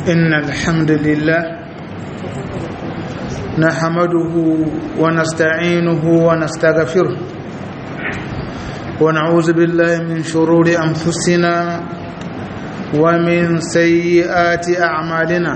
إن الحمد لله نحمده ونستعينه ونستغفره ونعوذ بالله من شرور أنفسنا ومن سيئات أعمالنا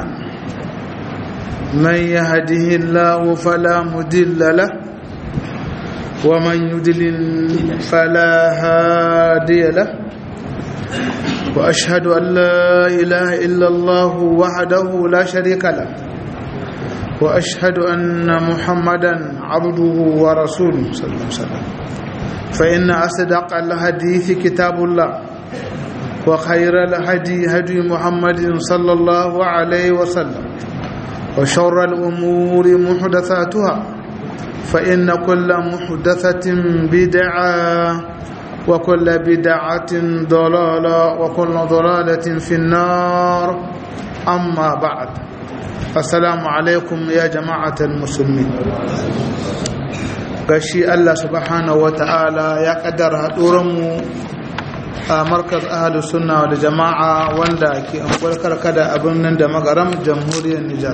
من يهده الله فلا مدل له ومن يدلل فلا هادي له وأشهد أن لا إله إلا الله وحده لا شريك له وأشهد أن محمدا عبده ورسوله صلى الله عليه وسلم فإن أصدق الحديث كتاب الله وخير الهدي هدي محمد صلى الله عليه وسلم وشر الأمور محدثاتها فإن كل محدثة بدعة وكل بدعة ضلالة وكل ضلالة في النار أما بعد السلام عليكم يا جماعة المسلمين gashi Allah subhanahu wa ta'ala ya kaddara haɗuranmu a markaz ahalus sunna da jama'a wanda ke anguwar karkada a birnin da magaram jamhuriyar Nijar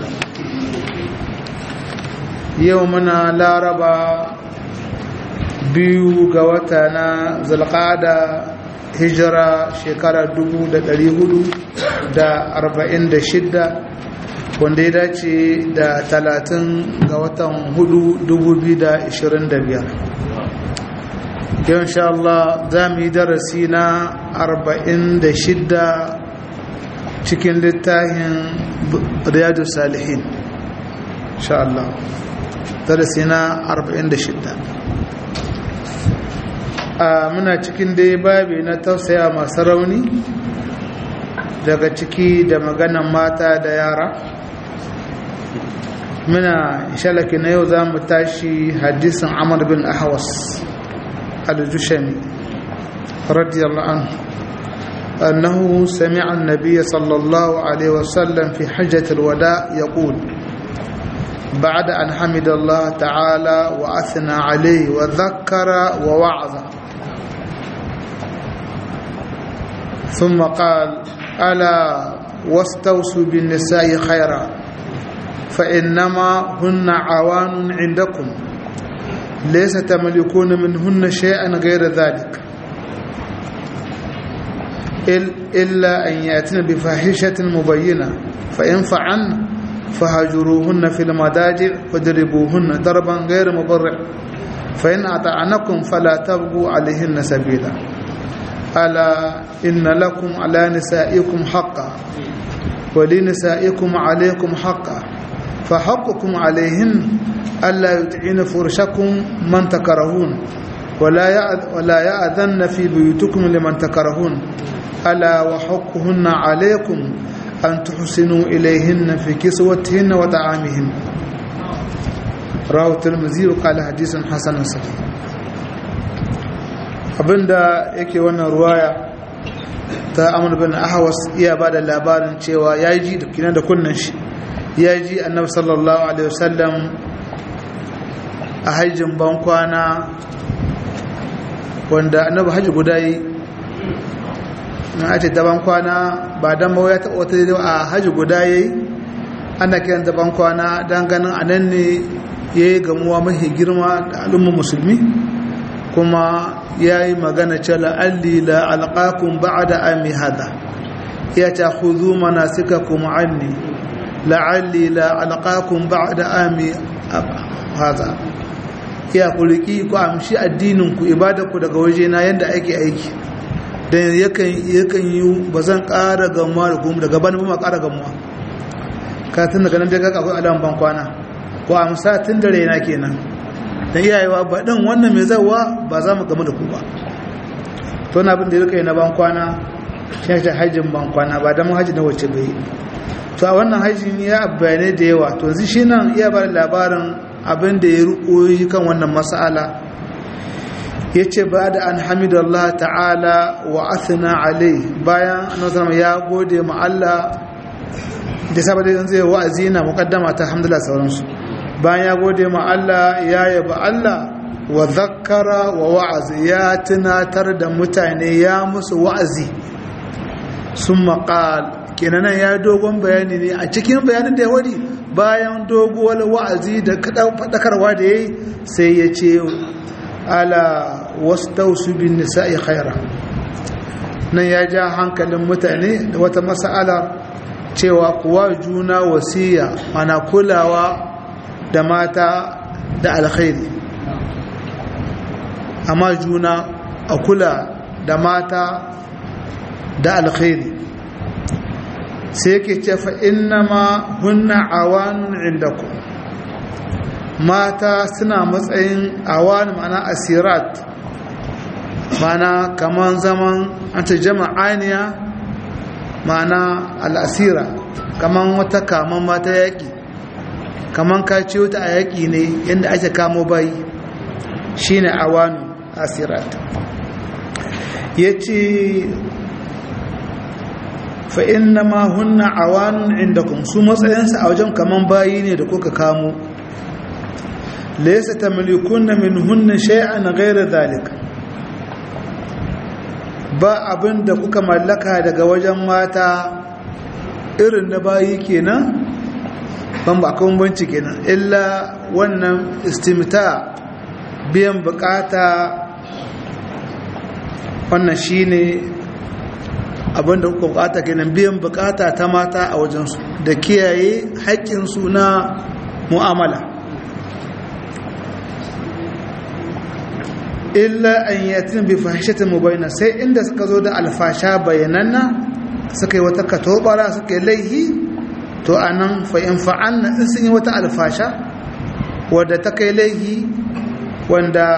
yau muna laraba biyu ga wata na zalƙada hijira shekara 446 wanda ya dace da 30 ga watan 4 2025 yau insha Allah za mu yi darasi na 46 cikin littafin riyadu salihin insha Allah darasi na 46 a muna cikin dai babi na tausaya masu rauni daga ciki da maganan mata da yara muna shalaki na yau za mu tashi hadisin amur bin ahawas al-jushami radiyallahu anhu أنه سمع النبي صلى الله عليه وسلم في حجة الوداع يقول بعد أن حمد الله تعالى وأثنى عليه وذكر ووعظ ثم قال ألا واستوصوا بالنساء خيرا فإنما هن عوان عندكم ليس تملكون منهن شيئا غير ذلك إلا أن يأتين بفاحشة مبينة فإن فعلن فهجروهن في المضاجع واضربوهن ضربا غير مبرع فإن أطعنكم فلا تبغوا عليهن سبيلا ألا إن لكم على نسائكم حقا ولنسائكم عليكم حقا فحقكم عليهن ألا يطعن فرشكم من تكرهون ولا ولا يأذن في بيوتكم لمن تكرهون ألا وحقهن عليكم أن تحسنوا إليهن في كسوتهن وطعامهن رواه الترمذي وقال حديث حسن صحيح abinda yake wannan ruwaya ta amur bin ahawas iya ba da labarin cewa ya ji da kinan da kunnan shi ya ji annabi sallallahu alaihi wasallam a hajjin bankwana wanda annabi hajji guda yi na ake ta bankwana ba don mawa ya taɓa wata a hajji guda ya yi ana kiran ta bankwana don ganin a nan ne ya yi gamuwa mafi girma da al'ummar musulmi kuma ya yi magana ce la'alli la alƙakun ba da ami hada ya ta huzu mana suka kuma anni la'alli la alƙakun ba da ami hada ya ku riƙi ku amshi addininku ibadarku daga waje na yadda ake aiki don yakan yi ba zan ƙara gamuwa da kuma daga bani ba ƙara gamuwa ka tun daga nan daga akwai alamun bankwana ko amsa tun da raina kenan da iyayewa ba ɗin wannan mai zawa ba za mu gamu da ku ba to na abin da ya rika yi na bankwana shi ne hajjin bankwana ba don hajji na wacce bai to a wannan hajjin ya bayanai da yawa to yanzu shi nan iya ba labarin abin da ya riko kan wannan mas'ala ya ce ba da an hamidallah ta'ala wa athina alai bayan annabi ya gode ma Allah da saboda yanzu zai wa'azi na muqaddama ta alhamdulillah sauransu bayan ya gode ma Allah ya yaba Allah wa zakkara wa wa'azi ya tunatar da mutane ya musu wa'azi sun maƙal kenanan ya dogon bayani ne a cikin bayanin da ya wadi bayan doguwar wa'azi da faɗakarwa da ya yi sai ya ce ala wasu tausu bin nisa'i khaira nan ya ja hankalin mutane da wata mas'ala cewa kuwa juna wasiya mana kulawa da mata da alkhairi amma juna a kula da mata da alkhairi sai yake ce fa innama hunna awanun indakum mata suna matsayin awan mana asirat mana kaman zaman an ta jama'aniya mana al'asira kaman wata kaman mata yaƙi kaman ka ce wata a yaƙi ne yadda ake kamo bayi shine awanu asirat ya ce fa'in na mahunna awanun inda kun su matsayinsa a wajen kaman bayi ne da kuka kamo laisa ta milikunna min hunna shay'an gaira zalika ba abin da kuka mallaka daga wajen mata irin na bayi kenan ban ba kan banci kenan illa wannan istimta biyan bukata wannan shine abin da kuka bukata kenan biyan bukata ta mata a wajensu da kiyaye haƙƙinsu na mu'amala illa an yatin bi fahishatin mubayna sai inda suka zo da alfasha bayananna suka yi wata katobara suka yi laihi to anan fa in fa'alna in sun yi wata alfasha wadda ta kai laihi wanda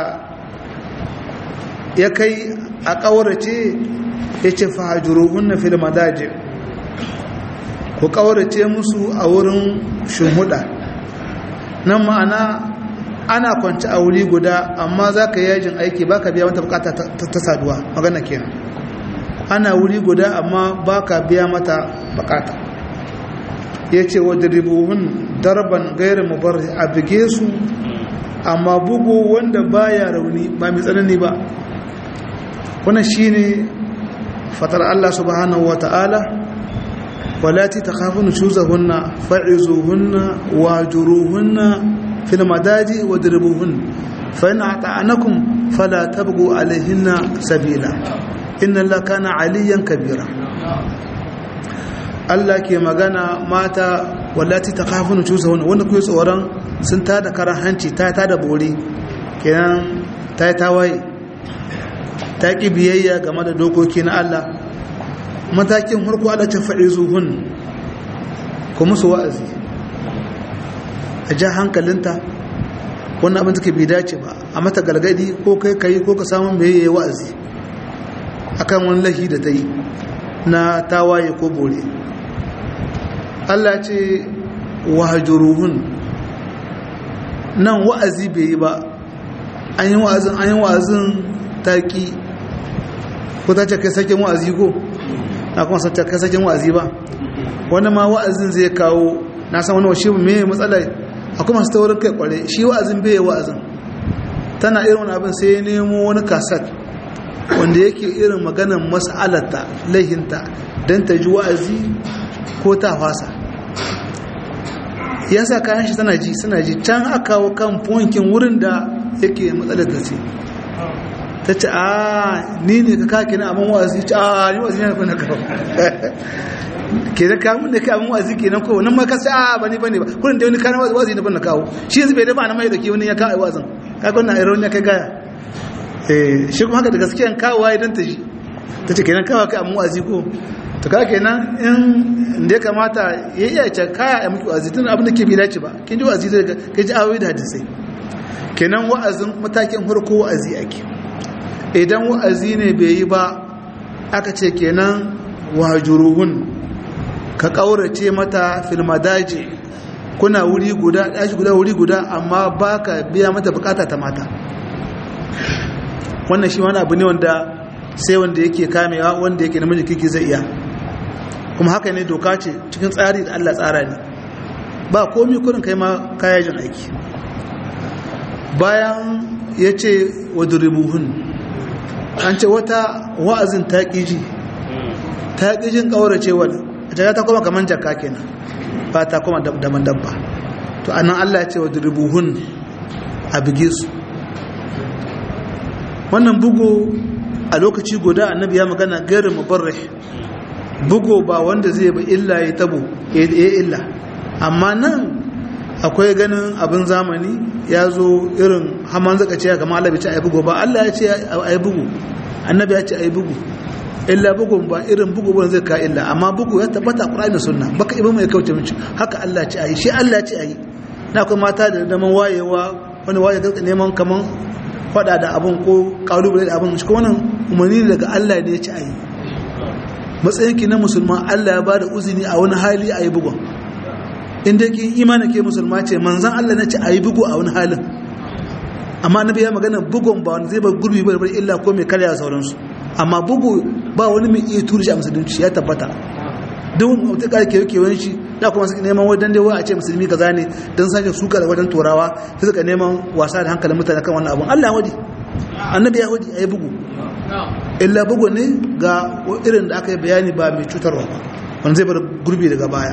ya kai a ƙaurace ya ce fahajuruhunna fil madaji ku ƙaurace musu a wurin shumuda nan ma'ana ana kwanci a wuri guda amma za ka yajin aiki ba ka biya mata bukata ta saduwa magana kenan ana wuri guda amma ba ka biya mata bukata ya ce wa diribuhun darban gairin mubar a bige su amma bugu wanda baya rauni ba mai tsanani ba wannan shine fatar Allah subhanahu wa ta'ala walati takhafuna shuzahunna fa'izuhunna wajuruhunna في المداج واضربوهن فإن أطعنكم فلا تبغوا عليهن سبيلا إن الله كان عليا كبيرا Allah ke magana mata wallati ta kafin cusa wani wanda kuwa tsoron sun ta da karan hanci ta ta da bori kenan ta yi tawaye ta ƙi biyayya game da dokoki na Allah matakin harko Allah ta faɗi zuhun ku musu wa'azi a ja hankalinta wannan abin take bai dace ba a mata galgadi ko kai kai ko ka samu mai yayi wa'azi akan wani lahi da ta yi na tawaye ko bore Allah ce wahjuruhun nan wa'azi bai yi ba an yi wa'azin an yi wa'azin taki ko ta ce kai sakin wa'azi ko na kuma sa kai sakin wa'azi ba wani ma wa'azin zai kawo na san wani washe mai matsalar akwai masu taurin kai kware shi wa'azin bai wa'azin tana irin wani abin sai ya nemo wani kasat wanda yake irin maganar mas'alarta laihinta don ta ji wa'azi ko ta fasa ya sa kayan shi tana ji suna ji can aka kawo kan fonkin wurin da yake matsalar ta ce ta ce a ni ne ka kake na abin wa'azi ce a ni wa'azi ne na kawo ke da kamun da kamun wazi kenan ko nan ma ka sai a bani bane ba kullun da wani kana wazi ne ban na kawo shi yanzu bai da ba na mai da ke wani ya kawo wazin kaga wannan iron ya kai gaya eh shi kuma haka da gaskiyan kawo wai dan ta ji ta ce kenan kawo kai amma wazi ko to kaga kenan in da ya kamata ya iya ce kaya ya miki wazi tun abin da ke bi dace ba kin ji wazi daga kai ji ayoyi da hadisai kenan wa'azin matakin farko wa'azi ake idan wa'azi ne bai yi ba aka ce kenan wajuruhun ka ƙaurace mata filmadaji kuna wuri guda ɗashi guda wuri guda amma ba ka biya mata bukata ta mata wannan shi wani abu ne wanda sai wanda yake kamewa wanda yake namiji kiki zai iya kuma haka ne doka ce cikin tsari da allah tsara ne ba komi kurin kai ma kayajin aiki bayan ya ce wa duribuhun an ce wata wa'azin ta ƙiji ta ƙi jin ƙaurace wani a ta kuma kamar jaka kenan ba ta kuma daban dabba to anan Allah ya ce wa diribuhun a bige su wannan bugu a lokaci guda annabi ya magana gairin mubarrih bugu ba wanda zai ba illa ya tabo ya illa amma nan akwai ganin abin zamani ya zo irin haman zaka ce ga malabi ce ayi bugu ba Allah ya ce ayi bugu annabi ya ce ayi bugu illa bugun ba irin bugu ba zai ka illa amma bugu ya tabbata Qur'ani da Sunna baka ibn mai kauce mici haka Allah ce ayi shi Allah ce ayi na kuma mata da daman wayewa wani waye da neman kaman fada da abun ko kalubale da abun shi kuma wannan umarni daga Allah ne ya ce ayi matsayinki na musulman Allah ya bada uzini a wani hali ayi bugun inda ki imani ke musulma ce manzan Allah na ce a yi bugu a wani halin amma na biya magana bugun ba wani zai ba gurbi ba bar illa ko mai karya sauransu amma bugu ba wani mai iya turi shi a musulunci ya tabbata duk wata ƙara kewa kewan shi da kuma suka neman wajen dai a ce musulmi kaza ne don sake suka da wajen turawa sai suka neman wasa da hankalin mutane kan wannan abun Allah wadi annabi ya wadi a yi bugu illa bugu ne ga irin da aka yi bayani ba mai cutarwa ba wanda zai bar gurbi daga baya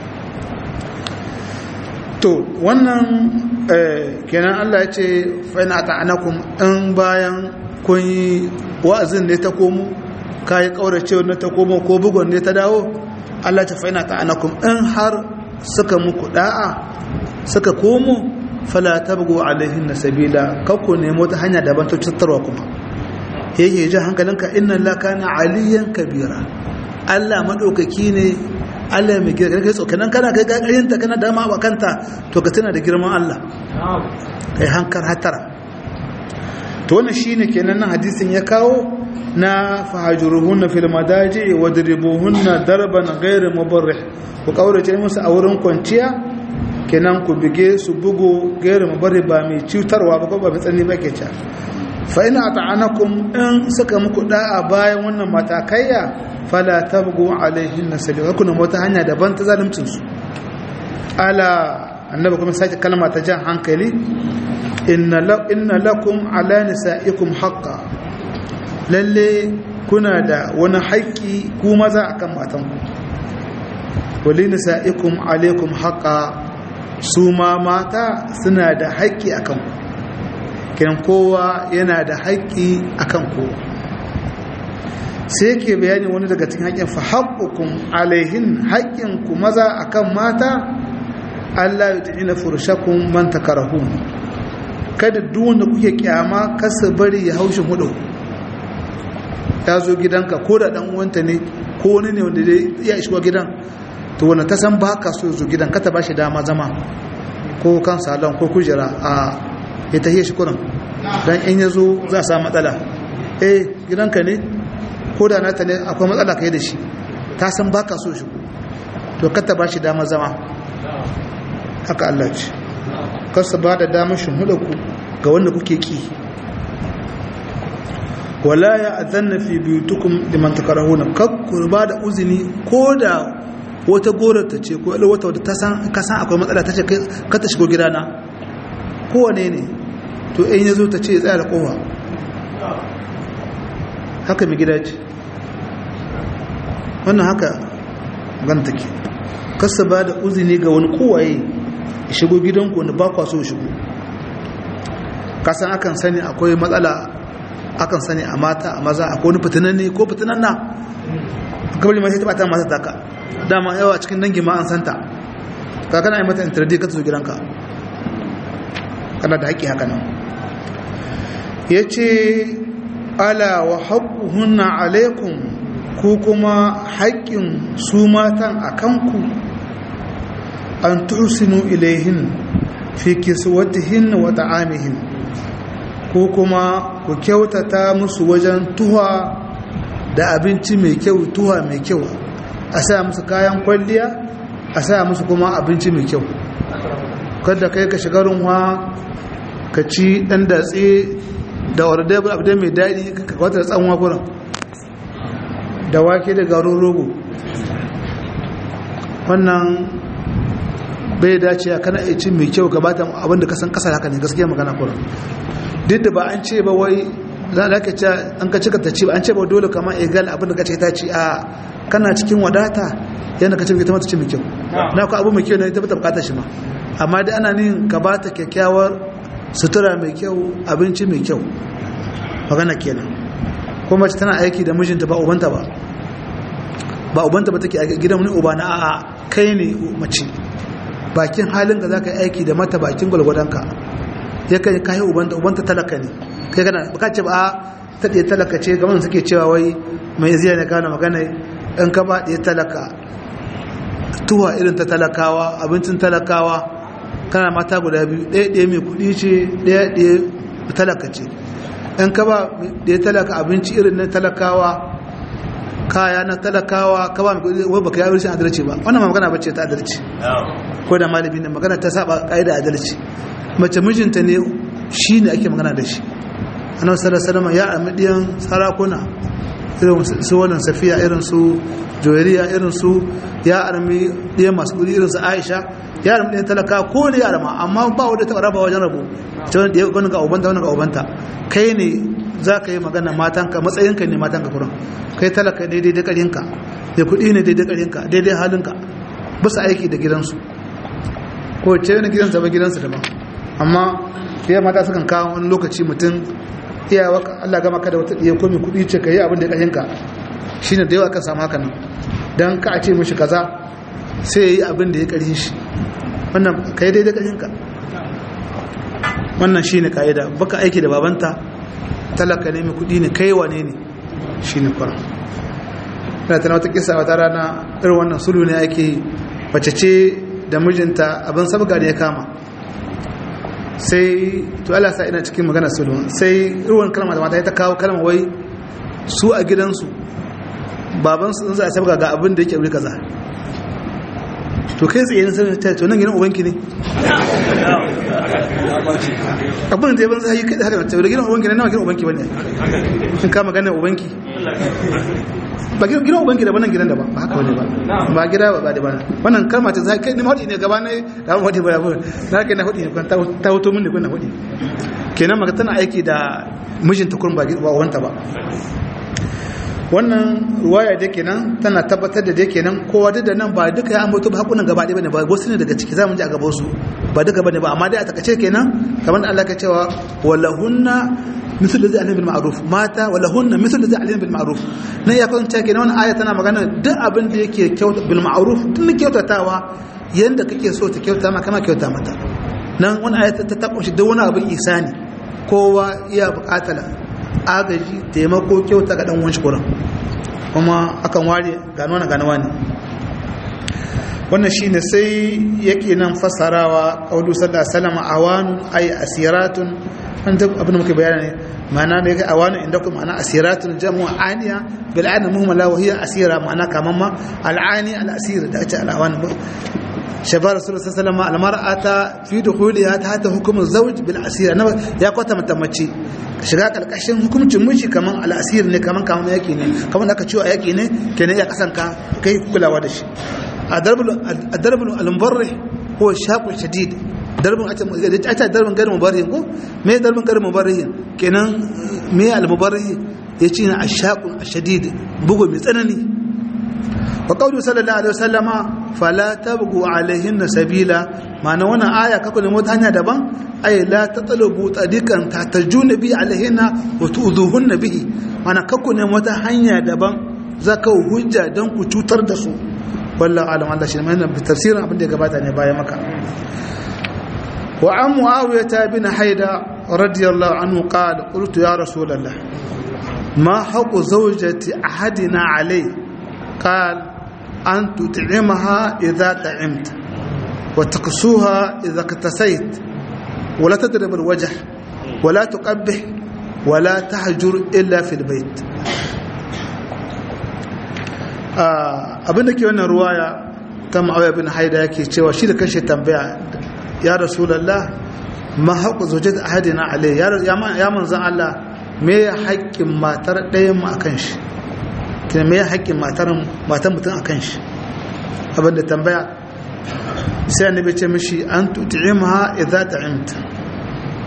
to wannan kenan Allah ya ce fa'ina ta'anakum in bayan kun yi wa'azin ne ta komo kayi kaurace ne ta komo ko bugon ne ta dawo Allah ta fa'ina ta'anakum in har suka muku da'a suka komo fala tabgu alaihin sabila kakku nemo ta hanya daban ta cutarwa kuma yake ji hankalinka inna Allah kana aliyan kabira Allah madaukaki ne Allah mai girma kai tsokanan kana kai gagarinta kana dama a kanta to ka tana da girman Allah kai hankar hatara to wannan shine kenan nan hadisin ya kawo na fahajuruhunna fil madaji wa dribuhunna darban ghayr mubarrih ku kaurace musu a wurin kwanciya kenan ku bige su bugu ghayr mubarrih ba mai cutarwa ba ko ba mai tsanni ba ke ca fa ina ata'anakum in suka muku da'a bayan wannan matakaiya fala tabgu alaihin sabila kuna wata hanya daban ta zalimcin su ala annabi kuma sake kalma ta jan hankali inna lakum ala nisaikum haqqan lalle kuna da wani haƙƙi ku maza akan matanku wali nisaikum alaikum haqqan su ma mata suna da haƙƙi akan ku kiran kowa yana da haƙƙi akan kowa sai ke bayani wani daga cikin haƙƙin fa haƙƙukum alaihin haƙƙinku maza akan mata Allah ya ta'ina furshakun man takarahun kada duk wanda kuke kyama kasa bari ya haushi hudu ya zo gidanka ko da dan uwanta ne ko wani ne wanda ya shigo gidan to wanda ta san ba ka so zo gidan ka ta bashi dama zama ko kan salon ko kujera a ya tahiye shi kurin dan in ya zo za a samu matsala eh gidanka ne ko da nata ne akwai matsala kai da shi ta san baka so shi to kata ba shi dama zama haka Allah ce kasa ba da damar shimhuda ku ga wanda kuke ki wala ya azanna fi biyutukum liman takarahuna kakku ba da uzini ko da wata gorata ce ko wata wadda ta san ka san akwai matsala ta ce ka ta shigo gidana kowane ne to in ya zo ta ce ya tsaya da kowa haka mai gida ce wannan haka ganta ke kasa ba da uzini ga wani kowaye ya shigo gidanku wanda ba kwa so shigo kasan akan sani akwai matsala akan sani a mata a maza akwai wani fitinan ne ko fitinan na kabali mai ta bata mata taka dama yawa cikin dangi ma an santa ka kana yi mata intardi ka zo gidanka kana da haƙƙi haka nan ya ce ala wa haƙuhunna alaikum ko kuma haƙƙin su matan a kanku an tusinu ilaihin fi kiswatihin wa ta'amihin ko kuma ku kyautata musu wajen tuha da abinci mai kyau tuha mai kyau a sa musu kayan kwalliya a sa musu kuma abinci mai kyau kada kai ka shiga runwa ka ci ɗan datse da wadda abu da mai daɗi ka kwata da tsanwa kuran da wake da garin rogo wannan bai dace a kana ci mai kyau gabatan abinda kasan kasar haka ne gaskiya magana kuran duk da ba an ce ba wai za a ka ce an ka cika ta ci ba an ce ba dole kama egal abinda ka ce ta ci a kana cikin wadata yadda ka ce ita mata ce mai kyau na ku abu mai kyau ne ita bata bukatar shi ma amma dai ana nin ka ba ta kyakkyawar sutura mai kyau abinci mai kyau magana kenan kuma mace tana aiki da mijinta ba ubanta ba ba ubanta ba take aiki gidan wani uba na a'a kai ne mace bakin halin ka zaka yi aiki da mata bakin gwalgwadonka ya kai kai ubanta ubanta talaka ne kai kana baka ce ba ta ɗaya talaka ce gaban suke cewa wai mai ziya ne gano magana in ka ba ɗaya talaka tuwa irin ta talakawa abincin talakawa kana mata guda biyu ɗaya ɗaya mai kuɗi ce ɗaya ɗaya talaka ce in ka ba ɗaya talaka abinci irin na talakawa kaya na talakawa ka ba mai kuɗi wai baka yi rashin adalci ba wannan ma magana bace ta adalci ko da malami ne magana ta saba ƙa'ida adalci mace mijinta ne shi ne ake magana da shi annabi sallallahu alaihi wasallam ya amidiyan sarakuna irin su wannan safiya irin su joyariya irin su ya armi ɗaya masu kudi irin su aisha ya armi ɗaya talaka ko ne ya arma amma ba wadda ta raba wajen rabu ta wani ɗaya wani ga ubanta wani ga ubanta kai ne za ka yi magana matanka matsayinka ne matanka kuran kai talaka daidai da ƙarinka da kuɗi ne daidai ƙarinka daidai halinka ba su aiki da gidansu ko ce wani gidansa ba gidansu daban amma fiye mata sukan kawo wani lokaci mutum iyawa Allah gama ka da wata ɗaya ko mai kuɗi ce ka yi abin da ƙashinka shi ne da yawa kan samu haka nan don ka a ce mishi kaza sai ya yi abin da ya ƙarshe shi wannan ka yi daidai ƙashinka wannan shi ne ƙa'ida baka aiki da babanta talaka ne mai kuɗi ne kai wane ne shi ne kwaran ina tana wata kisa wata rana irin wannan sulu ne ake mace ce da mijinta abin sabga da ya kama sai to Allah sa ina cikin magana sulhu sai ruwan kalma da mata ta kawo kalma wai su a gidansu baban su za a sabga ga abin da yake wuri kaza to kai tsaye sai ta to nan gidan ubanki ne abin da ya ban sai kai haka ta gidan ubanki ne nawa gidan ubanki bane kin ka magana ubanki ba gidan ubanki da wannan gidan da ba ba haka wani ba ba gida ba da ba wannan kalma ta zai kai ni mahudi ne gaba ne da mu mahudi ba na kai na hudi ne kan ta hoto mun ne kun na hudi kenan maka tana aiki da mijinta kun ba ba wanta ba wannan ruwaya da kenan tana tabbatar da dai kenan kowa da nan ba duka ya ambato ba hakunan gaba ɗaya bane ba wasu ne daga ciki zamu ji a gaban su ba duka bane ba amma dai a takace kenan kamar da Allah ka cewa walahunna misal da zai alim bil ma'ruf mata walahunna misal da zai alim bil ma'ruf nan ya kwanta kenan wannan aya tana magana duk abin da yake kyauta bil ma'ruf tun kyautatawa yanda kake so ta kyauta ma kama kyauta mata nan wannan aya ta ta kunshi duk wani abin isani kowa iya buƙatar agaji taimako kyauta ga dan wanshi kuran kuma akan ware gano na ganawa ne wannan shine sai yake nan fasarawa qaulu sallallahu alaihi wasallam awanun ay asiratun an ta abin da muke bayani ne ma'ana ne kai awanun inda kuma ma'ana asiratun jamu aniya bil ana muhmala wa hiya asira ma'ana kaman ma al'ani al asir da ake al'awan shabar rasulullah sallallahu alaihi wasallam almar'ata fi dukhuliha tahta hukm zawj bil asira ya kwata mata mace shiga kalkashin hukuncin miji kaman al asir ne kaman kaman yaki ne kaman aka ciwo yaki ne kenan ya kasanka kai kulawa da shi الدرب المبرح هو الشاق الشديد درب أتى درب غير مبرح ko me darbin غير مبرح kenan me al-mubarrih yace na ashaq ashadid bugu mai tsanani wa qawlu sallallahu alaihi wasallama fala tabgu alaihin sabila ma'ana wannan aya kako ne mota hanya daban ay la tatlubu tadikan tatajuna bi alaihinna wa tu'dhuhunna bihi ma'ana kako ne mota hanya daban zaka hujja dan ku cutar da su wallahu alam Allah shi mai bi tafsirin abin da ya gabata ne baya maka wa an muawiyah bin haida radiyallahu anhu qala qultu ya rasulullah ma haqu zawjati ahadina alay qala an tut'imaha idha ta'imta wa taqsuha idha iktasayt wa la tadrib alwajh wa la tuqabbih wa la tahjur illa fil bayt abinda ke wannan ruwaya ta ma'auya bin haida yake cewa shi da kashe tambaya ya rasulallah ma haƙu zoje da ahadina alai ya manzan Allah me ya haƙƙin matar ɗayan mu akan shi kina me ya haƙƙin matar matar mutum akan shi abinda tambaya sai annabi ce mishi an tut'imha idza ta'imta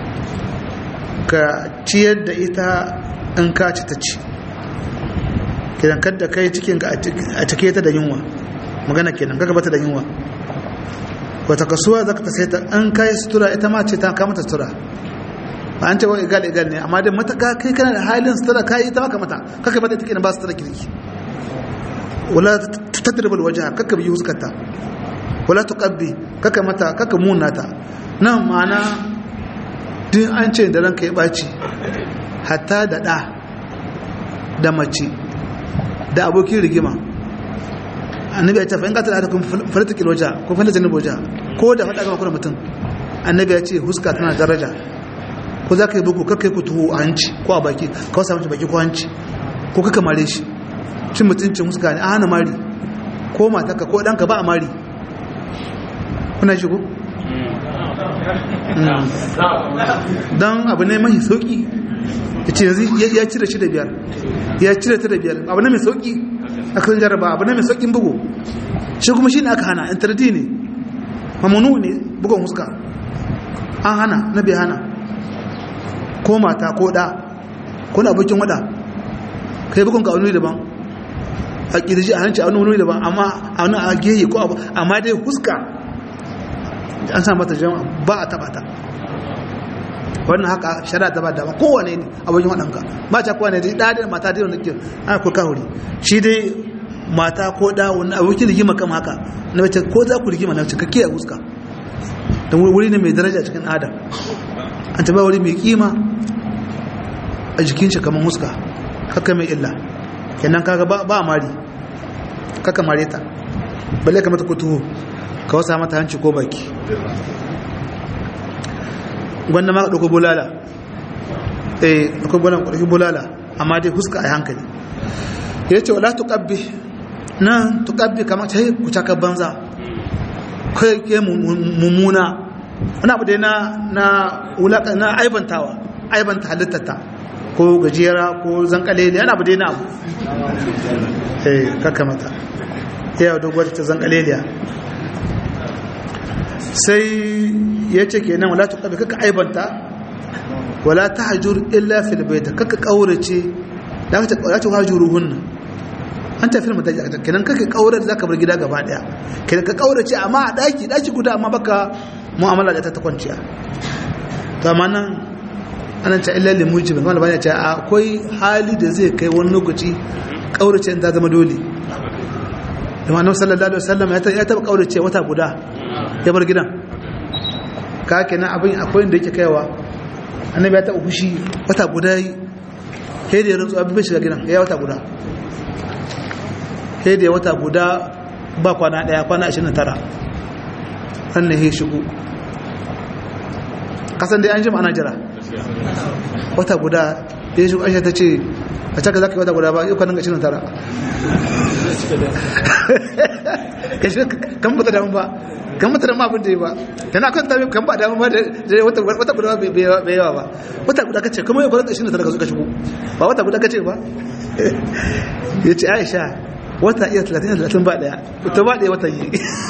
ka ciyar da ita in ka ci ta ci kenan kadda kai cikin ka a cike ta da yunwa magana kenan kaga bata da yunwa wata kasuwa zaka ta sai ta an kai sutura ita ma ce ta kama ta sutura ba an ce wa igal igal ne amma dai mata kai kana da halin sutura kai ita maka mata kaka mata take ba sutura kirki wala tadrib alwajha kaka bi huskarta wala tuqabbi kaka mata kaka munata nan ma'ana din an ce da ranka ya baci hatta da da da mace da abokin rigima annabi ya ce fa in qatala atakum falatakil wajha ko falatakil wajha ko da fada ga kuma mutum annabi ya ce huska tana daraja ko za ka yi buku kakai ku tuhu a hanci ko a baki ka wasa mace baki ko hanci ko kaka mare shi cin mutuncin muska ne a hana mari ko mataka ko ɗanka ba a mari kuna shigo? don abu ne mai sauƙi ya ce yanzu ya cire shi da biyar ya cire ta da biyar abu ne mai sauƙi a kan jaraba abu ne mai sauƙin bugu shi kuma shi ne aka hana intardi ne mamunu ne bugun muska an hana na bai hana ko mata ko da ko na abokin wada kai bukun ka wani daban a kirji a hanci a wani daban amma a wani a geye ko abu amma dai huska an sa mata jama'a ba a taba ta wannan haka shari'a ta ba da kowane ne abokin wadanka ba ta kowane dai da mata dai wanda ke ana kurka huri shi dai mata ko da wani abokin rigima kan haka na mace ko za ku rigima na mace ka kiyaye huska don wuri ne mai daraja cikin adam an taba wuri mai kima a jikin shi kamar muska haka mai illa kenan kaga ba ba mari kaka mare ta balle ka mata kutuhu ka wasa mata hanci ko baki gwanda ma ka ɗauko bulala eh ɗauko bulala ɗauko bulala amma dai huska a hankali ya ce wala tuƙabbi nan tuƙabbi kamar ta yi kucaka banza kai ke mummuna wani abu dai na na wulaka na aibantawa aibanta halittata ko gajera ko zankale ne yana abu dai na abu eh kaka mata yau doguwar ta zankaleliya sai ya ce ke nan wala ta ƙabi kaka aibanta wala ta hajjur illa fil baita kaka ƙaurace da aka ta ta hajjuru hunna an tafi mata kenan kaka ƙaurar za ka bar gida gaba ɗaya kenan ka ƙaurace amma a ɗaki ɗaki guda amma baka mu'amala da ta ta kwanciya to amma nan ana ta illa lil mujib kuma labani ce akwai hali da zai kai wani lokaci kaurace ta zama dole kuma annabi sallallahu alaihi wasallam ya taba kaurace wata guda ya bar gidan ka kenan abin akwai inda yake kaiwa annabi ya taba fushi wata guda yi sai da ya rantsu abin bai shiga gidan ya wata guda sai da ya wata guda ba kwana daya kwana 29 sannan ya shigo kasan dai an jima ana jira wata guda ya shi aisha ta ce a caka za ka yi wata guda ba yau kwanan ga shirin tara kan bata damu ba kan bata damu abin da yi ba tana kan tabi kan ba damu ba da wata guda bai yawa ba wata guda ka ce kuma yau kwanan shirin tara ka suka shigo ba wata guda ka ce ba ya ce aisha wata iya 30 ba daya ta ba daya wata yi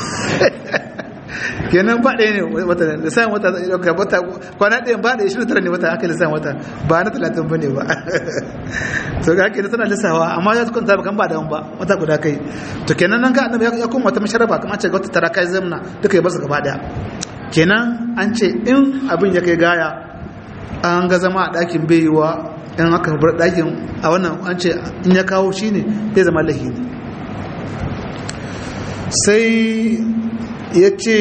kenan ba ɗaya ne wata lissan wata ɗauka wata kwana ɗaya ba ɗaya shirin tara ne wata aka lissan wata ba na talatin ba ne ba to ga haka tana lissawa amma ya kwanta ba kan ba damu ba wata guda kai to kenan nan ka annabi ya kuma wata masharaba kamar ce wata tara kai zamna duka ya basu gaba ɗaya kenan an ce in abin ya kai gaya an ga zama a ɗakin bai yiwa in aka bar ɗakin a wannan an ce in ya kawo shi ne bai zama lahi ne sai ya ce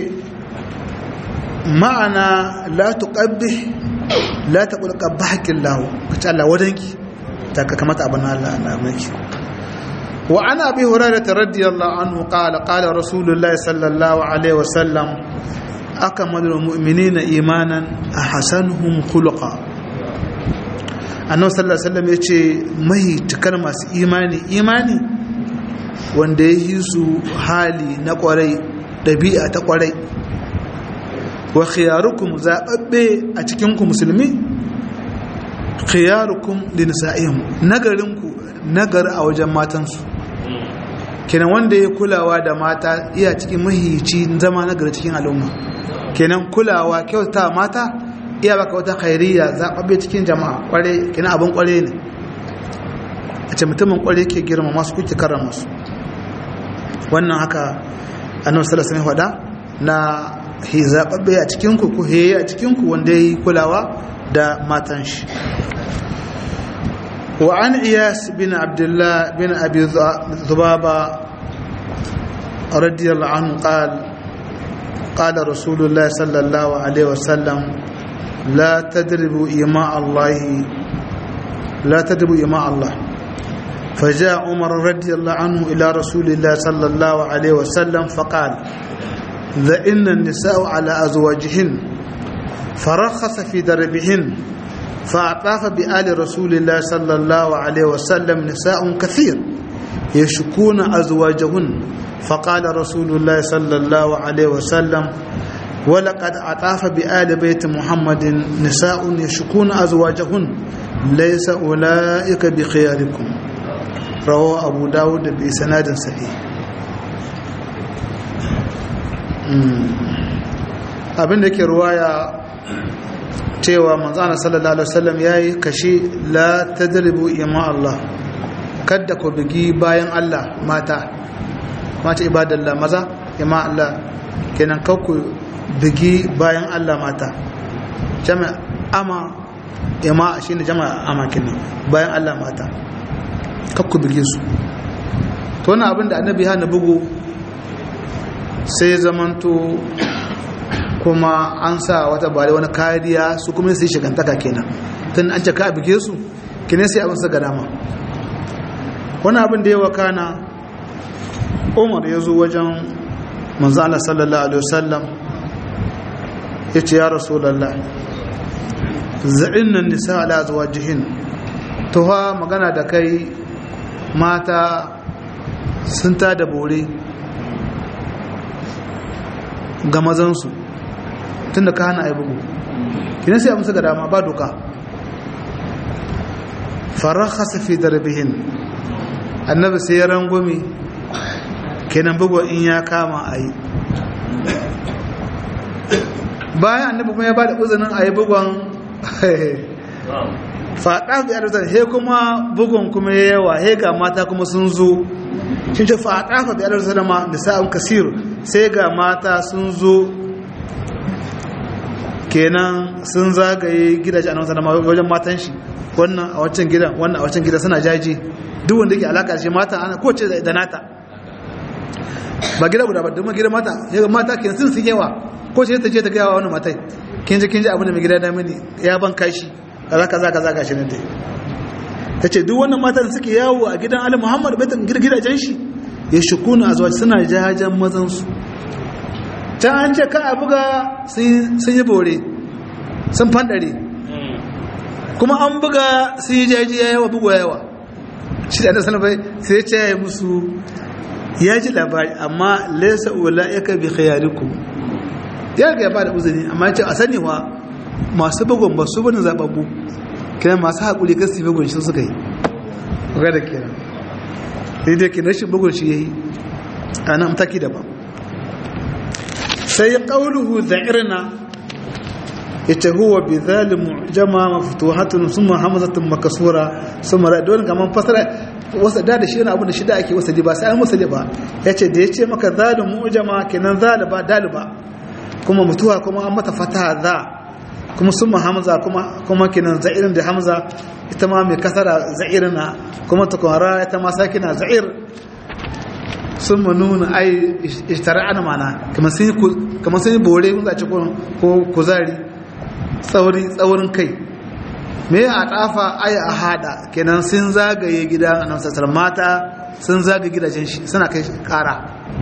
ma'ana la tuqabbi la taqul qabbahaki Allah kace Allah wadanki ta ka kamata abin Allah na miki wa ana abi hurairah radiyallahu anhu qala qala rasulullahi sallallahu alaihi wasallam akmalul mu'minina imanan ahsanuhum khuluqa annabi sallallahu alaihi wasallam yace mai tukar masu imani imani wanda ya yi su hali na kwarai ɗabi'a ta kwarai wa khiyarukum zaɓaɓɓe a cikinku musulmi khiyarukum linisa'ihim nagarinku nagar a wajen matansu kenan wanda ya kulawa da mata iya cikin mahici zama nagari cikin al'umma kenan kulawa kyauta mata iya baka wata khairiyya zaɓaɓɓe cikin jama'a kware kenan abin kware ne a ce mutumin kwarai ke girma masu kuke karrama su wannan haka annabi sallallahu alaihi faɗa na hizababbe a cikin ku ko heye a cikin ku wanda yayi kulawa da matan shi wa an iyas bin abdullah bin abi dhubaba radiyallahu anhu qala قال رسول الله صلى الله عليه وسلم لا تدربوا إماء الله لا تدربوا إماء الله فجاء عمر رضي الله عنه إلى رسول الله صلى الله عليه وسلم فقال ذئن النساء على أزواجهن فرخص في دربهن فأطاف بآل رسول الله صلى الله عليه وسلم نساء كثير يشكون أزواجهن فقال رسول الله صلى الله عليه وسلم ولقد أطاف بآل بيت محمد نساء يشكون أزواجهن ليس أولئك بخياركم رواه أبو داود بإسناد صحيح abin da ke ruwaya cewa manzana sallallahu alaihi wasallam ya yi kashi la tadribu ima Allah kadda ku bigi bayan Allah mata mata ibadallah maza ima Allah kenan kakku bigi bayan Allah mata jama'a ama ima shine jama'a ama kenan bayan Allah mata kakku bige su to wannan abin da annabi hana bugu sai zamanto kuma an sa wata bare wani kariya su kuma sai shigantaka kenan tun an ce ka bige su kine sai abin su ga dama wani abin da ya wakana umar ya zo wajen manzana sallallahu alaihi wasallam ya ce ya rasulallah za'in nan nisa ala zuwa jihin tuha magana da kai mata sun ta da bore ga mazansu tun da ka hana ai bugu kina sai amsa ga dama ba doka farakhasa fi darbihin annabi sai ya rangwame kenan bugu in ya kama ayi bayan annabi kuma ya bada uzunin ayi bugon faɗa ga yadda he kuma bugun kuma ya yawa he ga mata kuma sun zo shi ce faɗa ga yadda zama nisa'un kasir sai ga mata sun zo kenan sun zagaye gidaje a nan wajen matan shi wannan a wancan gidan wannan a wancan gidan suna jaji duk wanda ke alaka shi mata ana kowace da nata ba gida guda ba duk gidan mata yaga mata kenan sun sun yawa ko ce ta je ta gaya wa wani matai kin ji kin ji abin da mai gida da mini ya ban kashi kaza kaza kaza gashi nan dai tace duk wannan matan suke yawo a gidan Ali Muhammad baitan gidajen shi ya shukuna azwaj suna jajan mazan su ta an ce ka a buga sun yi bore sun fandare kuma an buga sun yi jaji ya yawa bugu yawa shi da sanar bai sai ce ya yi musu ya ji labari amma laisa ula ya ka bi khayarikum ya ga ya ba da uzuri amma ya ce a sani wa masu bugun ba su bane zababbu kiran masu haƙuri kan su bugun shi suka yi ga da kiran sai dai kiran shi bugun shi ya yi a nan taki daban sai ƙauluhu za'irna ita huwa bi zalimu jama maftuhatun summa hamzatun makasura summa ra don kaman fasara wasa da da shi yana abu da shi da ake wasa ba sai an wasa ba yace da yace maka zalimu jama kenan zaliba daliba kuma mutuwa kuma an mata fataha za kuma summa hamza kuma kuma kenan za'irin da hamza ita ma mai kasara za'irna kuma tukwara ita ma sakina za'ir sun nuna ai ishtara'ana mana kamar sun yi bore kun zace ko kuzari tsaurin kai me a tafa ai a hada kenan sun zagaye gida a namsasar mata sun zagaye gidajen shi suna kai kara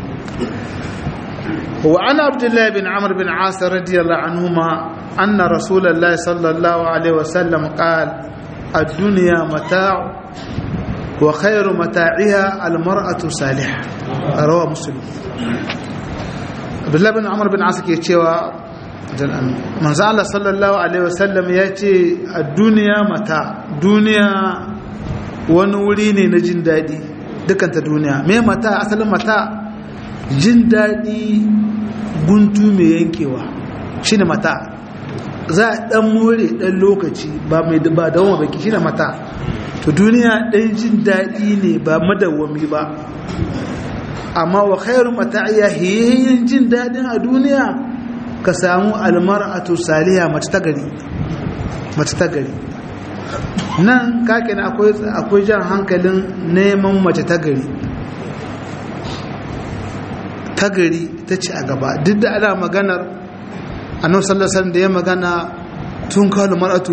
wa ana abdullahi bin amr bin asir radiyallahu anhuma anna rasulullahi sallallahu alaihi wasallam qala ad-dunya mata'u وخير متاعها المرأة صالحة رواه مسلم Abdullahi bin Amr bin Asa ke cewa manzo Allah sallallahu alaihi wasallam ya ce a duniya mata duniya wani wuri ne na jin daɗi dukanta duniya me mata asalin mata jin daɗi guntu mai yankewa shine mata za a dan more dan lokaci ba mai ba dawoma baki shi na mata to duniya dan jin daɗi ne ba madawwami ba amma wa khairu mata'iya hiyayin jin daɗin a duniya ka samu almar'atu saliha mace ta gari mace ta gari nan kake na akwai akwai jan hankalin neman mace ta gari ta gari ta ce a gaba duk da ana maganar annabi sallallahu alaihi wasallam da ya magana tun kalu mar'atu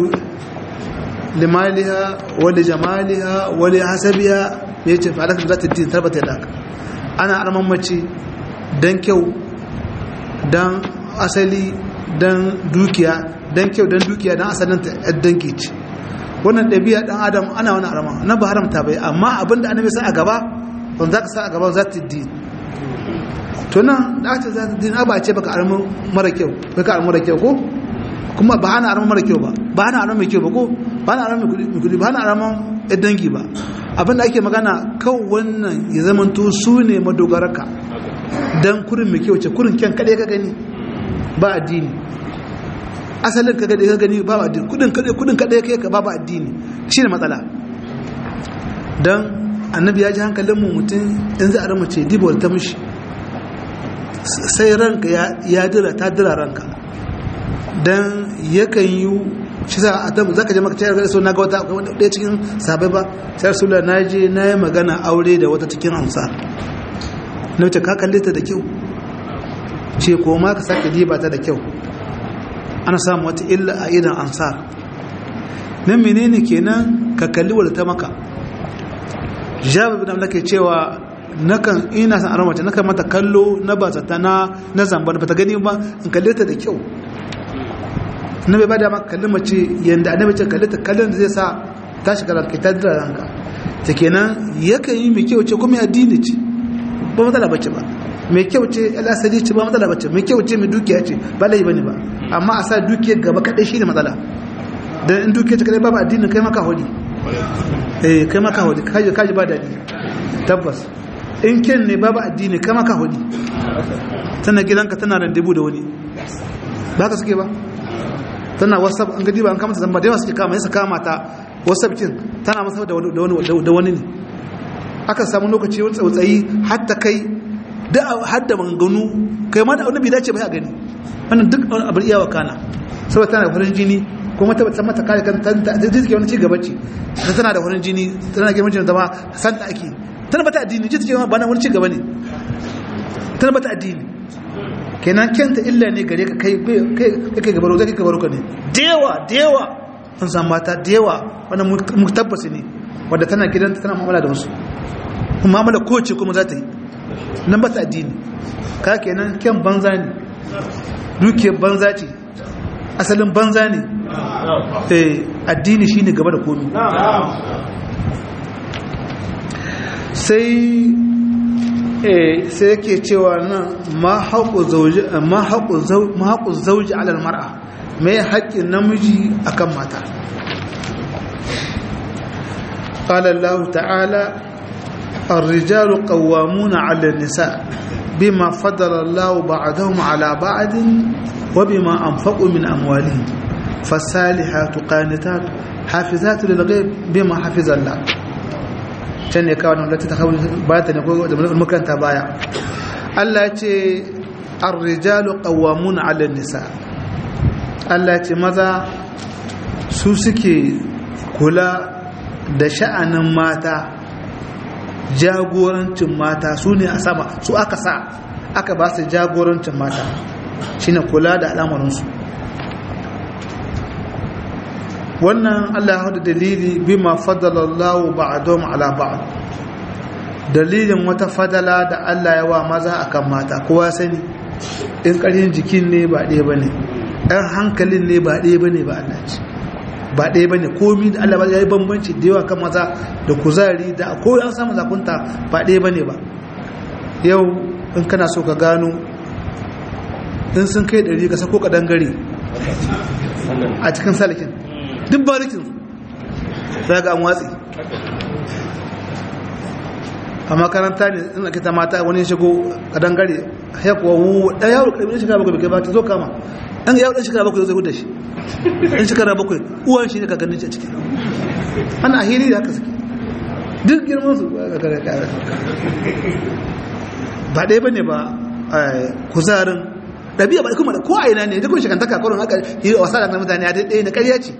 limaliha wa li jamaliha wa li hasabiha yace fa alaka zata din tarbata da ana arman mace dan kyau dan asali dan dukiya dan kyau dan dukiya dan asalin ta danki ce wannan ɗabi'a dan adam ana wani arma na ba haramta bai amma abinda annabi sa a gaba wanda zaka sa a gaba zata din to nan da aka za ta din ba ce baka armu mara kyau baka armu mara kyau ko kuma ba ana armu mara kyau ba ba ana armu mai kyau ba ko ba ana armu mai kudi ba ana armu ɗan dangi ba abinda ake magana kan wannan ya zamanto su ne madogaraka dan kurin mai kyau ce kurin kyan kaɗai ka gani ba addini asalin ka kaɗai ka gani ba addini kudin kaɗai kudin kaɗai ka ka ba ba addini shi ne matsala dan annabi ya ji hankalin mu mutum in za a rama ce dibar ta mishi sai ranka ya dira ta dira ranka don yakan yi shi za a tabu za ka je maka cayar gada so na ga wata ɗaya cikin sabai ba sai sula na je na yi magana aure da wata cikin amsa na wuce ka kalle ta da kyau ce ko ma ka sake diba ta da kyau ana samu wata illa a idan ansar nan menene kenan ka kalli wadda ta maka jabir bin amlaka cewa nakan ina san aron mace nakan mata kallo na ba zata na na zamba ba ta gani ba in kalle ta da kyau na bai bada maka kalli mace yanda annabi ce kalle ta kallon da zai sa ta shiga ranka ta dira ranka ta kenan yakan yi mai kyau ce kuma addini ce ba matsala bace ba mai kyau ce alasali ce ba matsala bace mai kyau ce mai dukiya ce ba lai bane ba amma a sa dukiyar gaba kadai shine matsala dan in dukiyar ta kadai ba addinin kai maka hodi eh kai maka hodi kaji kaji ba dadi tabbas in ken ne babu addini kama ka hudi tana gidanka tana randebu da wani ba ka suke ba tana whatsapp an gadi ba an kamata zamba da yawa suke kama yasa kama ta whatsapp kin tana masa da wani ne aka samu lokaci wani tsautsayi hatta kai da hadda manganu kai ma da wani bai dace ba ya gani wannan duk abin iya wakana saboda tana da farin jini kuma ta bata mata kare kan ta take wani ci gaba ce tana da farin jini tana girman jini zama san da ake tana bata addini ji ta ce ba na wani ci gaba ne tana bata addini kenan kenta illa ne gare ka kai kai gabaro zai kai gabaro ka ne dewa dewa an san mata dewa wannan mu tabbasi ne wadda tana gidanta tana mu'amala da wasu kuma mu'amala kowace kuma za ta yi nan bata addini ka kenan kyan banza ne dukiyar banza ce asalin banza ne addini shine gaba da komi sai sai yake cewa nan ma haƙu zauji alal mar'a mai haƙƙin namiji akan mata قال الله تعالى الرجال قوامون على النساء بما فضل الله بعضهم على بعض وبما أنفقوا من أموالهم فالصالحات قانتات حافظات للغيب بما حفظ الله can ne kawo nan lati ta kawo ba ta ne ko da makaranta baya Allah ya ce ar-rijalu qawwamuna 'ala nisa Allah ya ce maza su suke kula da sha'anin mata jagorancin mata su ne a sama su aka sa aka ba su jagorancin mata shine kula da al'amuransu wannan Allah ya hada dalili bima fadala Allah ba'dhum ala ba'd dalilin wata fadala da Allah ya wa maza akan mata kowa sani in ƙaryin jikin ne ba ɗaya bane ɗan hankalin ne ba ɗaya bane ba Allah ce ba ɗaya bane komi da Allah ya yi bambanci da yawa kan maza da kuzari da ko an samu zakunta ba ɗaya bane ba yau in kana so ka gano in sun kai ɗari ka sako ka dangare a cikin salakin duk barikin za ga an watsi a makaranta ne ina kita mata wani shigo kadan gare ya kuwa wu ɗan yaro ƙarfi ɗan shekara bakwai bai ba ta zo kama ɗan yaro ɗan shekara bakwai zai huda shi in shekara bakwai uwan shi ne kakannin shi a ciki ana hiri da haka suke duk girman su ba ɗaya ba ne ba kuzarin ɗabi'a ba kuma da ko a ina ne duk shekantaka kurin haka yi wasa da mutane a ɗaya na ƙarya ce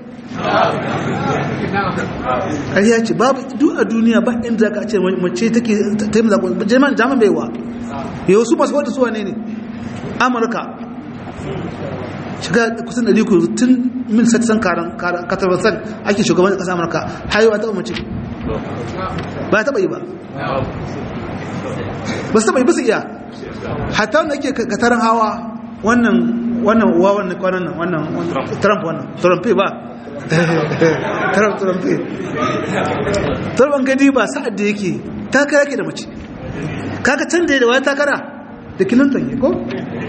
ƙarya ce babu duk a duniya ba inda ka ce mace take ta yi zaɓo jaman jaman baiwa yau su masu wata suwa ne ne amurka shiga kusan ɗari ku tun mil sattan katarwasan ake shugaban ƙasa amurka hayewa taɓa mace ba taɓa yi ba ba su taɓa yi ba su iya hatta wanda ake katarin hawa wannan wannan uwa wannan kwanan nan wannan trump wannan trump ba trump trump trump an gadi ba sa'ad da yake takara ke da mace kaga can da da waya takara da clinton ne ko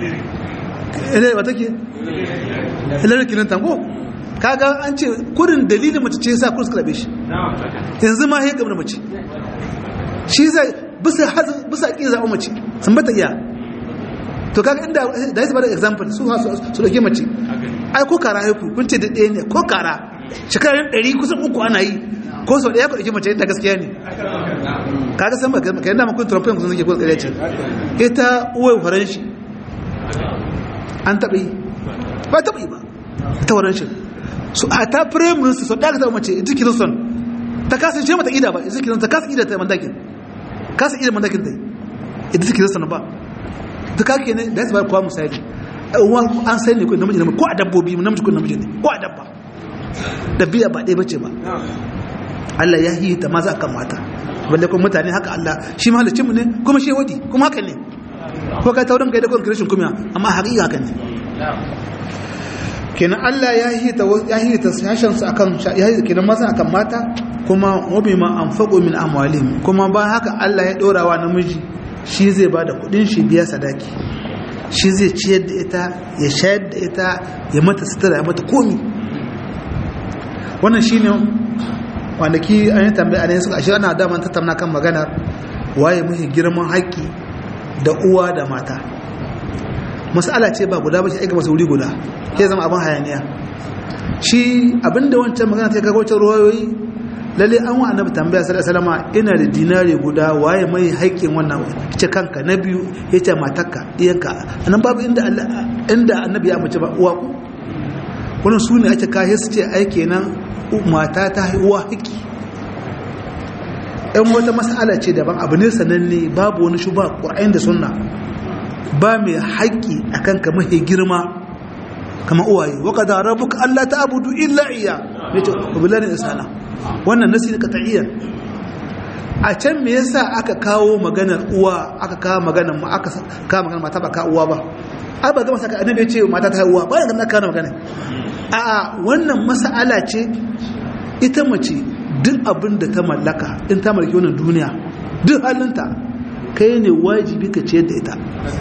ilai wata ke hillary clinton ko kaga an ce kurin dalilin mace ce sa kursu kalabe shi yanzu ma ya gaba da mace shi zai bisa bisa ƙi zaɓa mace sun bata iya to kaga inda da yasa bada example su su dauke mace ai ko kara haiku kun ce da ɗaya ne ko kara shekarun ɗari kusan uku ana yi ko sau ɗaya ku dauke mace da gaskiya ne kaga san ba kai da kun trump kun suke ko tsare ce ita uwai faran shi an taɓa yi ba taɓa yi ba ta faran shi su a ta prime minister sau ɗaya ka taɓa mace ita kirinson ta kasa ce mata ida ba ita kirinson ta kasa ida ta mandakin kasa ida mandakin ta ita kirinson ba duka ke ne da ya zaba kuwa misali an sai ne ko namiji namiji ko a dabbobi namiji ko namiji ne ko a dabba dabbiya ba ɗaya bace ba Allah ya yi ta maza kan mata balle kuma mutane haka Allah shi mahalicin mu ne kuma shi wadi kuma haka ne ko ka taurin kai da kuma kirishin kuma amma haƙiƙa haka ne kenan Allah ya yi ta ya yi ta sashen su akan ya yi kenan maza akan mata kuma wabi ma anfaqu min amwalihim kuma ba haka Allah ya dora wa namiji shi zai ba da kudin shi biya sadaki shi zai ciyar da ita ya shayar da ita ya mata sutura ya mata komi wannan shi ne kwanaki an yi tambaya ne suka ashe ana daman tattauna kan maganar waye muhi girman haƙƙi da uwa da mata masala ce ba guda ba shi aika masu wuri guda ya zama abin hayaniya shi abinda wancan magana ta kaga wancan ruwayoyi lalle an wa annabi tambaya sallallahu alaihi wasallam ina da dinare guda waye mai haƙƙin wannan ce kanka na biyu yace matarka diyanka anan babu inda inda annabi ya mace ba uwa ku wannan su ne ake kai su ce ai kenan mata ta uwa haƙƙi ɗan wata mas'ala ce daban abu ne sananne babu wani shuba qur'ani da sunna ba mai haƙƙi akan ka mahi girma kama uwaye wa qad rabbuka alla ta'budu illa iyya yace billahi insana wannan nasi ne qat'iyyan a can me yasa aka kawo maganar uwa aka kawo maganar ma aka kawo maganar mata ba ka uwa ba ai ba gama saka annabi ya ce mata ta uwa ba da na kawo magana a a wannan mas'ala ce ita mace duk abin da ta mallaka in ta mallaki wannan duniya duk halinta kai ne wajibi ka ciyar da ita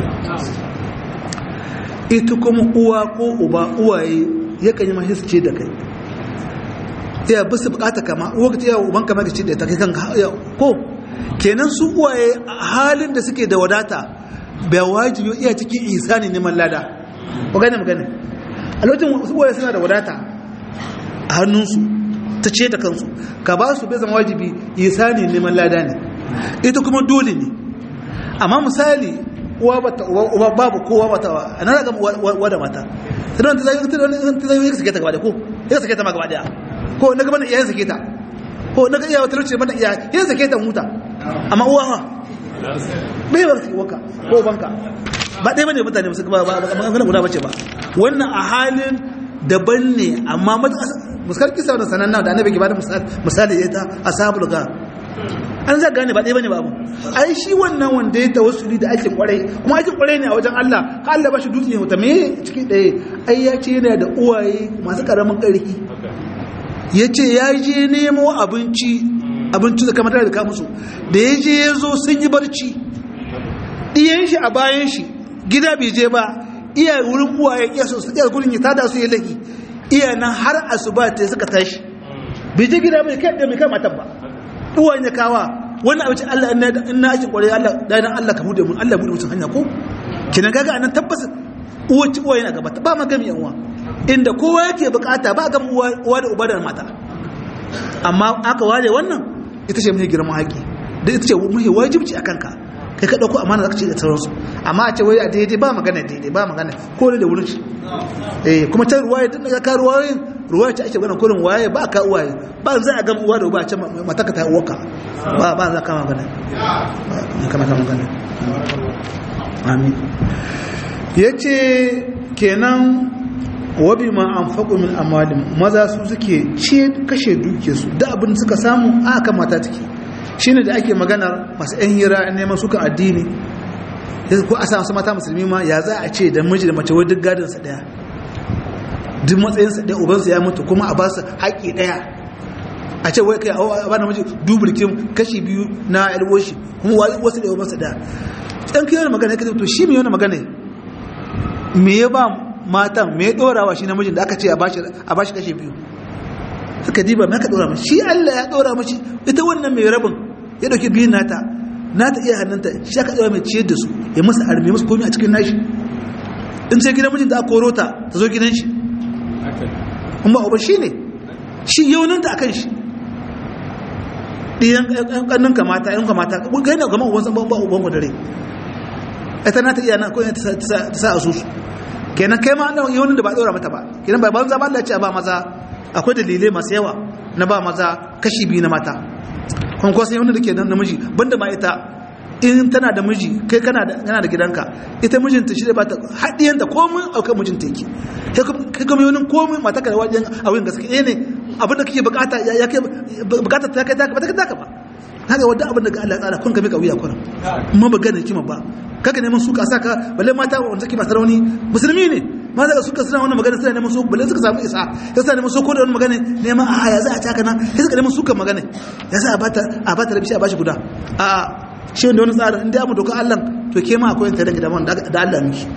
ita kuma uwa ko uba uwaye yakan yi mahisce da kai iya bisa bukata kama wakati ya uban kama ka ce da ta kai kan ko kenan su uwaye halin da suke da wadata bai wajibi iya cikin isani neman lada ko gane magana a lokacin su uwaye suna da wadata a hannunsu ta ce da kansu ka ba su bai zama wajibi isani neman lada ne ita kuma dole ne amma misali uwa bata uwa babu kowa bata wa ana ga uwa da mata idan ta zai ta zai sake ta gaba da ko ya sake ta ma gaba da ko na gaban iyayen sake ta ko na ga iyawa talauci bana iya ya sake ta huta amma uwa ha bai bar su waka ko banka ba dai bane mutane musu ba ba ba guda bace ba wannan a halin daban ne amma muskar kisa da sananna da annabi ke bada misali ya ta ashabul gar an za gane ba ɗaya bane babu ai shi wannan wanda ya tawassuli da aikin kwarai kuma aikin kwarai ne a wajen Allah ka Allah ba shi dutse ne wata me ciki ɗaya ai ya ce yana da uwaye masu ƙaramin ƙarfi ya ce ya je nemo abinci abinci da kamar da ka musu da ya je ya zo sun yi barci ɗiyan shi a bayan shi gida bai je ba iya wurin uwaye iya so iya gurin ya tada su ya laki iya nan har asuba ta suka tashi bai je gida bai kai da mai kai matan ba uwayen ya kawa wannan abinci Allah in na aikin kwarai Allah da dan Allah ka bude mun Allah bude mutum hanya ko kinan kaga anan tabbas uwaci uwaye na gaba ba ma gami yan uwa inda kowa yake bukata ba ga uwa da uba da mata amma aka ware wannan ita ce mai girman haƙi da ita ce mai wajibci a kanka kai ka ɗauko amana za ka ce da sauransu amma a ce wai a daidai ba magana daidai ba magana ko da wurin shi eh kuma ta ruwaye tun daga ka ruwayoyin ruwaya ce ake ganin kurin waye ba ka uwaye ba za a gama uwa da uba ce mataka ta uwaka ba ba za ka magana ba kama ta magana amin ya ce kenan wabi ma an faƙo min amalin maza su suke ce kashe duke su da abin suka samu a kan mata take shi ne da ake maganar masu 'yan hira neman suka addini ko a samu mata musulmi ma ya za a ce da miji da mace wai duk gadinsa ɗaya duk matsayinsa ɗaya ubansu ya mutu kuma a ba su haƙƙi ɗaya a ce wai kai a ba na miji dubulkin kashi biyu na alwoshi kuma wasu da ubansu ɗaya ɗan kiyar magana ya to shi mai wani magana me ya ba matan me ya ɗorawa shi namijin da aka ce a ba shi kashi biyu suka diba mai aka ɗora mashi shi allah ya ɗora mashi ita wannan mai rabin ya ɗauki biyun nata nata iya hannunta shi aka ɗora mai ciyar da su ya masa arme masu komi a cikin nashi in sai gidan mijin da aka koro ta ta zo gidan shi kuma uba shi ne shi yauninta a kan shi ɗiyan ƙannin kamata ‘yan kamata gani na gama uban san ba uban ku dare ita na ta iya na kawai ta sa a susu kenan kai ma an yaunin da ba ɗora mata ba kenan ba banza ba Allah ce a ba maza akwai dalilai masu yawa na ba maza kashi biyu na mata kuma kwasan yaunin da ke nan namiji banda ma ita in tana da miji kai kana da yana da gidanka ita mijinta shi da ba ta haɗiyanta komai aukan mijinta yake kai kuma yaunin komai mata ka da wajen auren gaske ne abinda kake bukata ya kai bukata ta kai ta ba ta kai ba haka wadda abin da Allah tsara kun kame kauya kuran amma ba gane kima ba kaga neman suka saka balle mata wanda take masu rauni musulmi ne mata da suka suna wannan magana suna neman su balle suka samu isa ya sa neman soko da wannan magana neman a ya za a taka nan sai suka neman suka magana ya sa a bata a bata rabi a bashi guda a shi wanda wani tsarin inda mu doka Allah to ke ma akwai tare da da Allah miki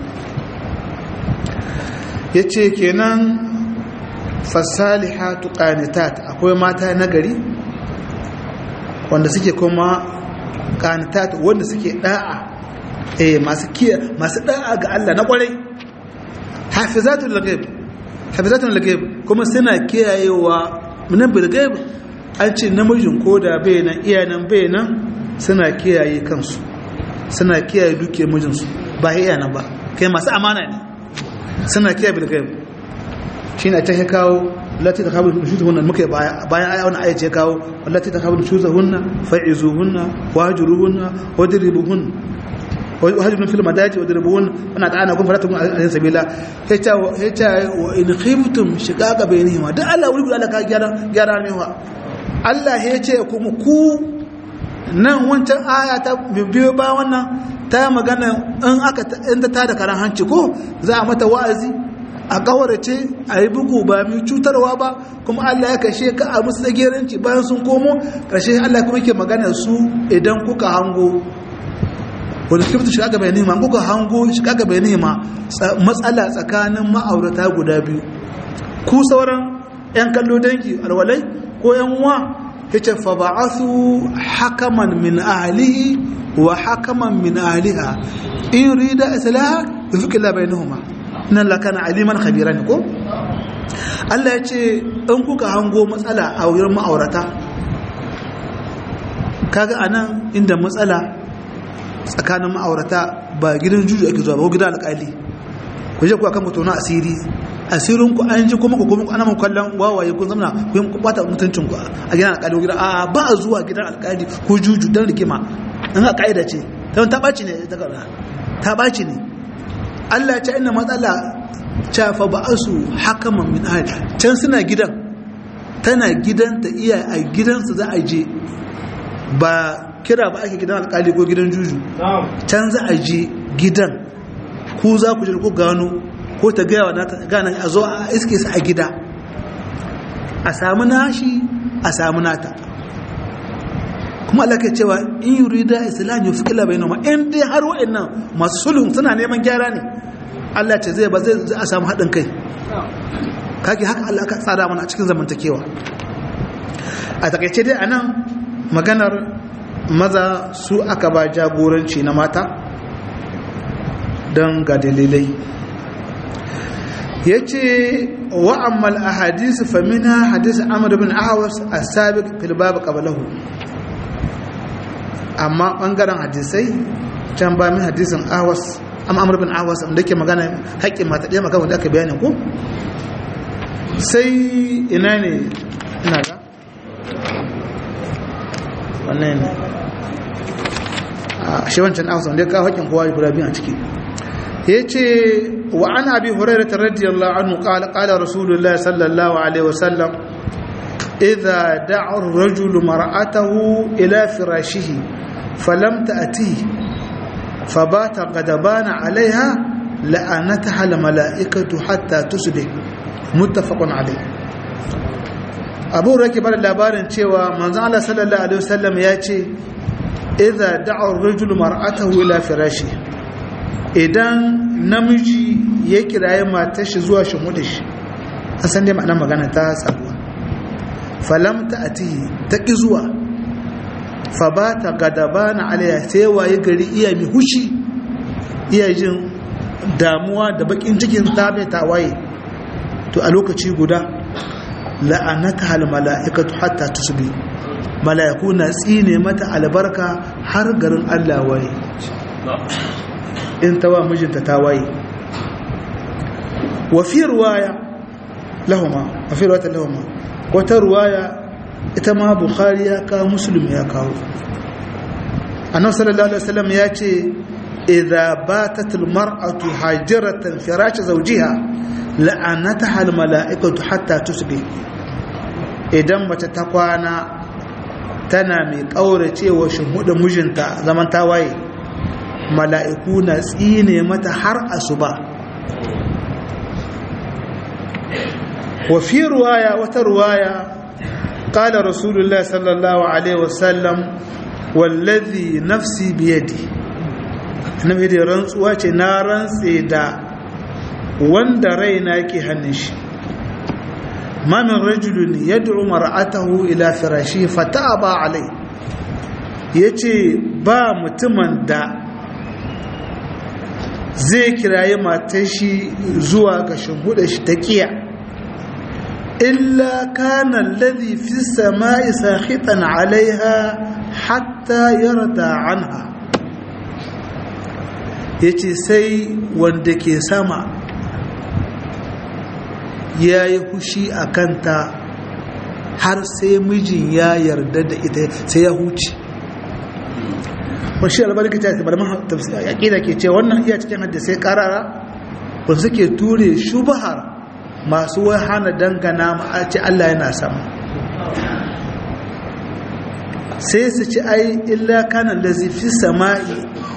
yace kenan fasalihatu qanitat akwai mata nagari wanda suke kuma qanitat wanda suke da'a eh masu kiya masu da'a ga Allah na kwarai hafizatul ghaib hafizatul ghaib kuma suna kiyayewa min bil ghaib an ce namijin koda bai nan iyanan bai nan suna kiyaye kansu suna kiyaye duke mijinsu ba iyanan ba kai masu amana ne suna kiyaye bil ghaib shine a ta kawo lati ta kawo nushuzahunna muka bayan aya wani aya ce kawo lati ta kawo nushuzahunna fa'izuhunna wahjuruhunna wadribuhunna wahjurun fil madaji wadribuhunna wana ta'ana kun faratu alayhi sabila yace yace wa in khiftum shiqaqa bainihima da Allah wuri Allah ka gyara gyara ne wa Allah ya ce kuma ku nan wancan aya ta biyo ba wannan ta magana in aka in ta da karan hanci ko za a mata wa'azi a kawarce a yi bugu ba mai cutarwa ba kuma Allah ya kashe ka a musu tsageranci bayan sun komo ƙarshe Allah kuma ke magana su idan kuka hango wani skifta shiga gaba nema kuka hango shiga gaba nema matsala tsakanin ma'aurata guda biyu ku sauran 'yan kallo dangi alwalai ko 'yan uwa ya ce fa ba'athu hakaman min ahlihi wa hakaman min ahliha in rida islaha yufiqilla bainahuma nan lakana aliman khabira ne ko Allah ya ce in kuka hango matsala a wurin ma'aurata kaga anan inda matsala tsakanin ma'aurata ba gidan juju ake zuwa ba ko gidan alƙali ku je ku akan ku tona asiri asirin ku an ji kuma ku kuma ana mun kallon wawaye kun zamana ku yi bata mutuncin ku a gidan alƙali ko gidan a ba a zuwa gidan alƙali ko juju dan rikima in ka kaida ce ta ɓaci ne ta ɓaci ne Allah ya ce ina matsala cafa ba su hakaman min ahli can suna gidan tana gidan ta iya a gidansu za a je ba kira ba ake gidan alkali ko gidan juju can za a je gidan ku za ku je ku gano ko ta gaya wa nata gana a zo a iske su a gida a samu nashi a samu nata kuma Allah ke cewa in yurida islam yufikila bainahuma in dai har wa'annan masu sulhun suna neman gyara ne Allah ce zai ba zai a samu haɗin kai kage haka Allah ka tsara mana a cikin zamantakewa a takaice dai anan maganar maza su aka ba jagoranci na mata don ga dalilai ya ce wa'ammal a hadisi famina hadisi amur bin ahawas a sabi filbabu ƙabalahu amma ɓangaren hadisai can ba min hadisin ahawas amur bin ahawas wanda ke magana haƙƙin mata ɗaya maka wanda aka bayanin ku sai ina ne ina ga wannan ne a shi wancan ahawas wanda ya kawo haƙƙin kowa ya guda biyu a ciki yace wa an abi hurairah radiyallahu anhu qala qala rasulullah sallallahu alaihi wasallam idha da'a ar-rajulu mar'atahu ila firashihi falam ta'tihi fabata ghadabana 'alayha la'anataha al-mala'ikatu hatta tusbih muttafaqun alayh Abu Raki bar labarin cewa manzon Allah sallallahu alaihi wasallam yace idha da'a ar-rajulu mar'atahu ila firashihi idan namiji ya kiraye matar shi zuwa shimuda shi an san dai ma'anar magana ta sabuwa falamta a tihi ta ƙi zuwa fa ba ta gadaba na alaya sai waye gari iya mi hushi iya jin damuwa da bakin cikin tabe tawaye to a lokaci guda la'anata hal mala'ikatu hatta tusbi mala'iku na tsine mata albarka har garin Allah waye in ta wa mijinta ta waye wa fi ruwaya lahuma wa fi ruwata lahuma wata ruwaya ita ma bukhari ya kawo muslim ya kawo annabi sallallahu alaihi wasallam ya ce idza batat almar'atu hajiratan firash zawjiha la'anataha almala'ikatu hatta tusbih idan mace ta kwana tana mai kauracewa shuhuda mijinta zaman tawaye mala'iku na tsine mata har asuba wa fi ruwaya wata ruwaya qala rasulullah sallallahu alaihi wasallam wallazi nafsi biyadi annabi da rantsuwa ce na rantse da wanda raina yake hannun shi ma min rajulun yad'u mar'atahu ila firashi fataba alai yace ba mutumin da zai kirayi matar shi zuwa ga shimhuda shi ta kiya illa kana alladhi fi samai sakhitan alaiha hatta yarda anha yace sai wanda ke sama yayi hushi a kanta har sai mijin ya yarda da ita sai ya huce wasu albarka ta ce malaman aƙida ke ce wannan iya cikin hadisai karara ba suke ture shubahar masu wai hana dangana ma ce Allah yana sama sai su ci ai illa kanan da fi sama'i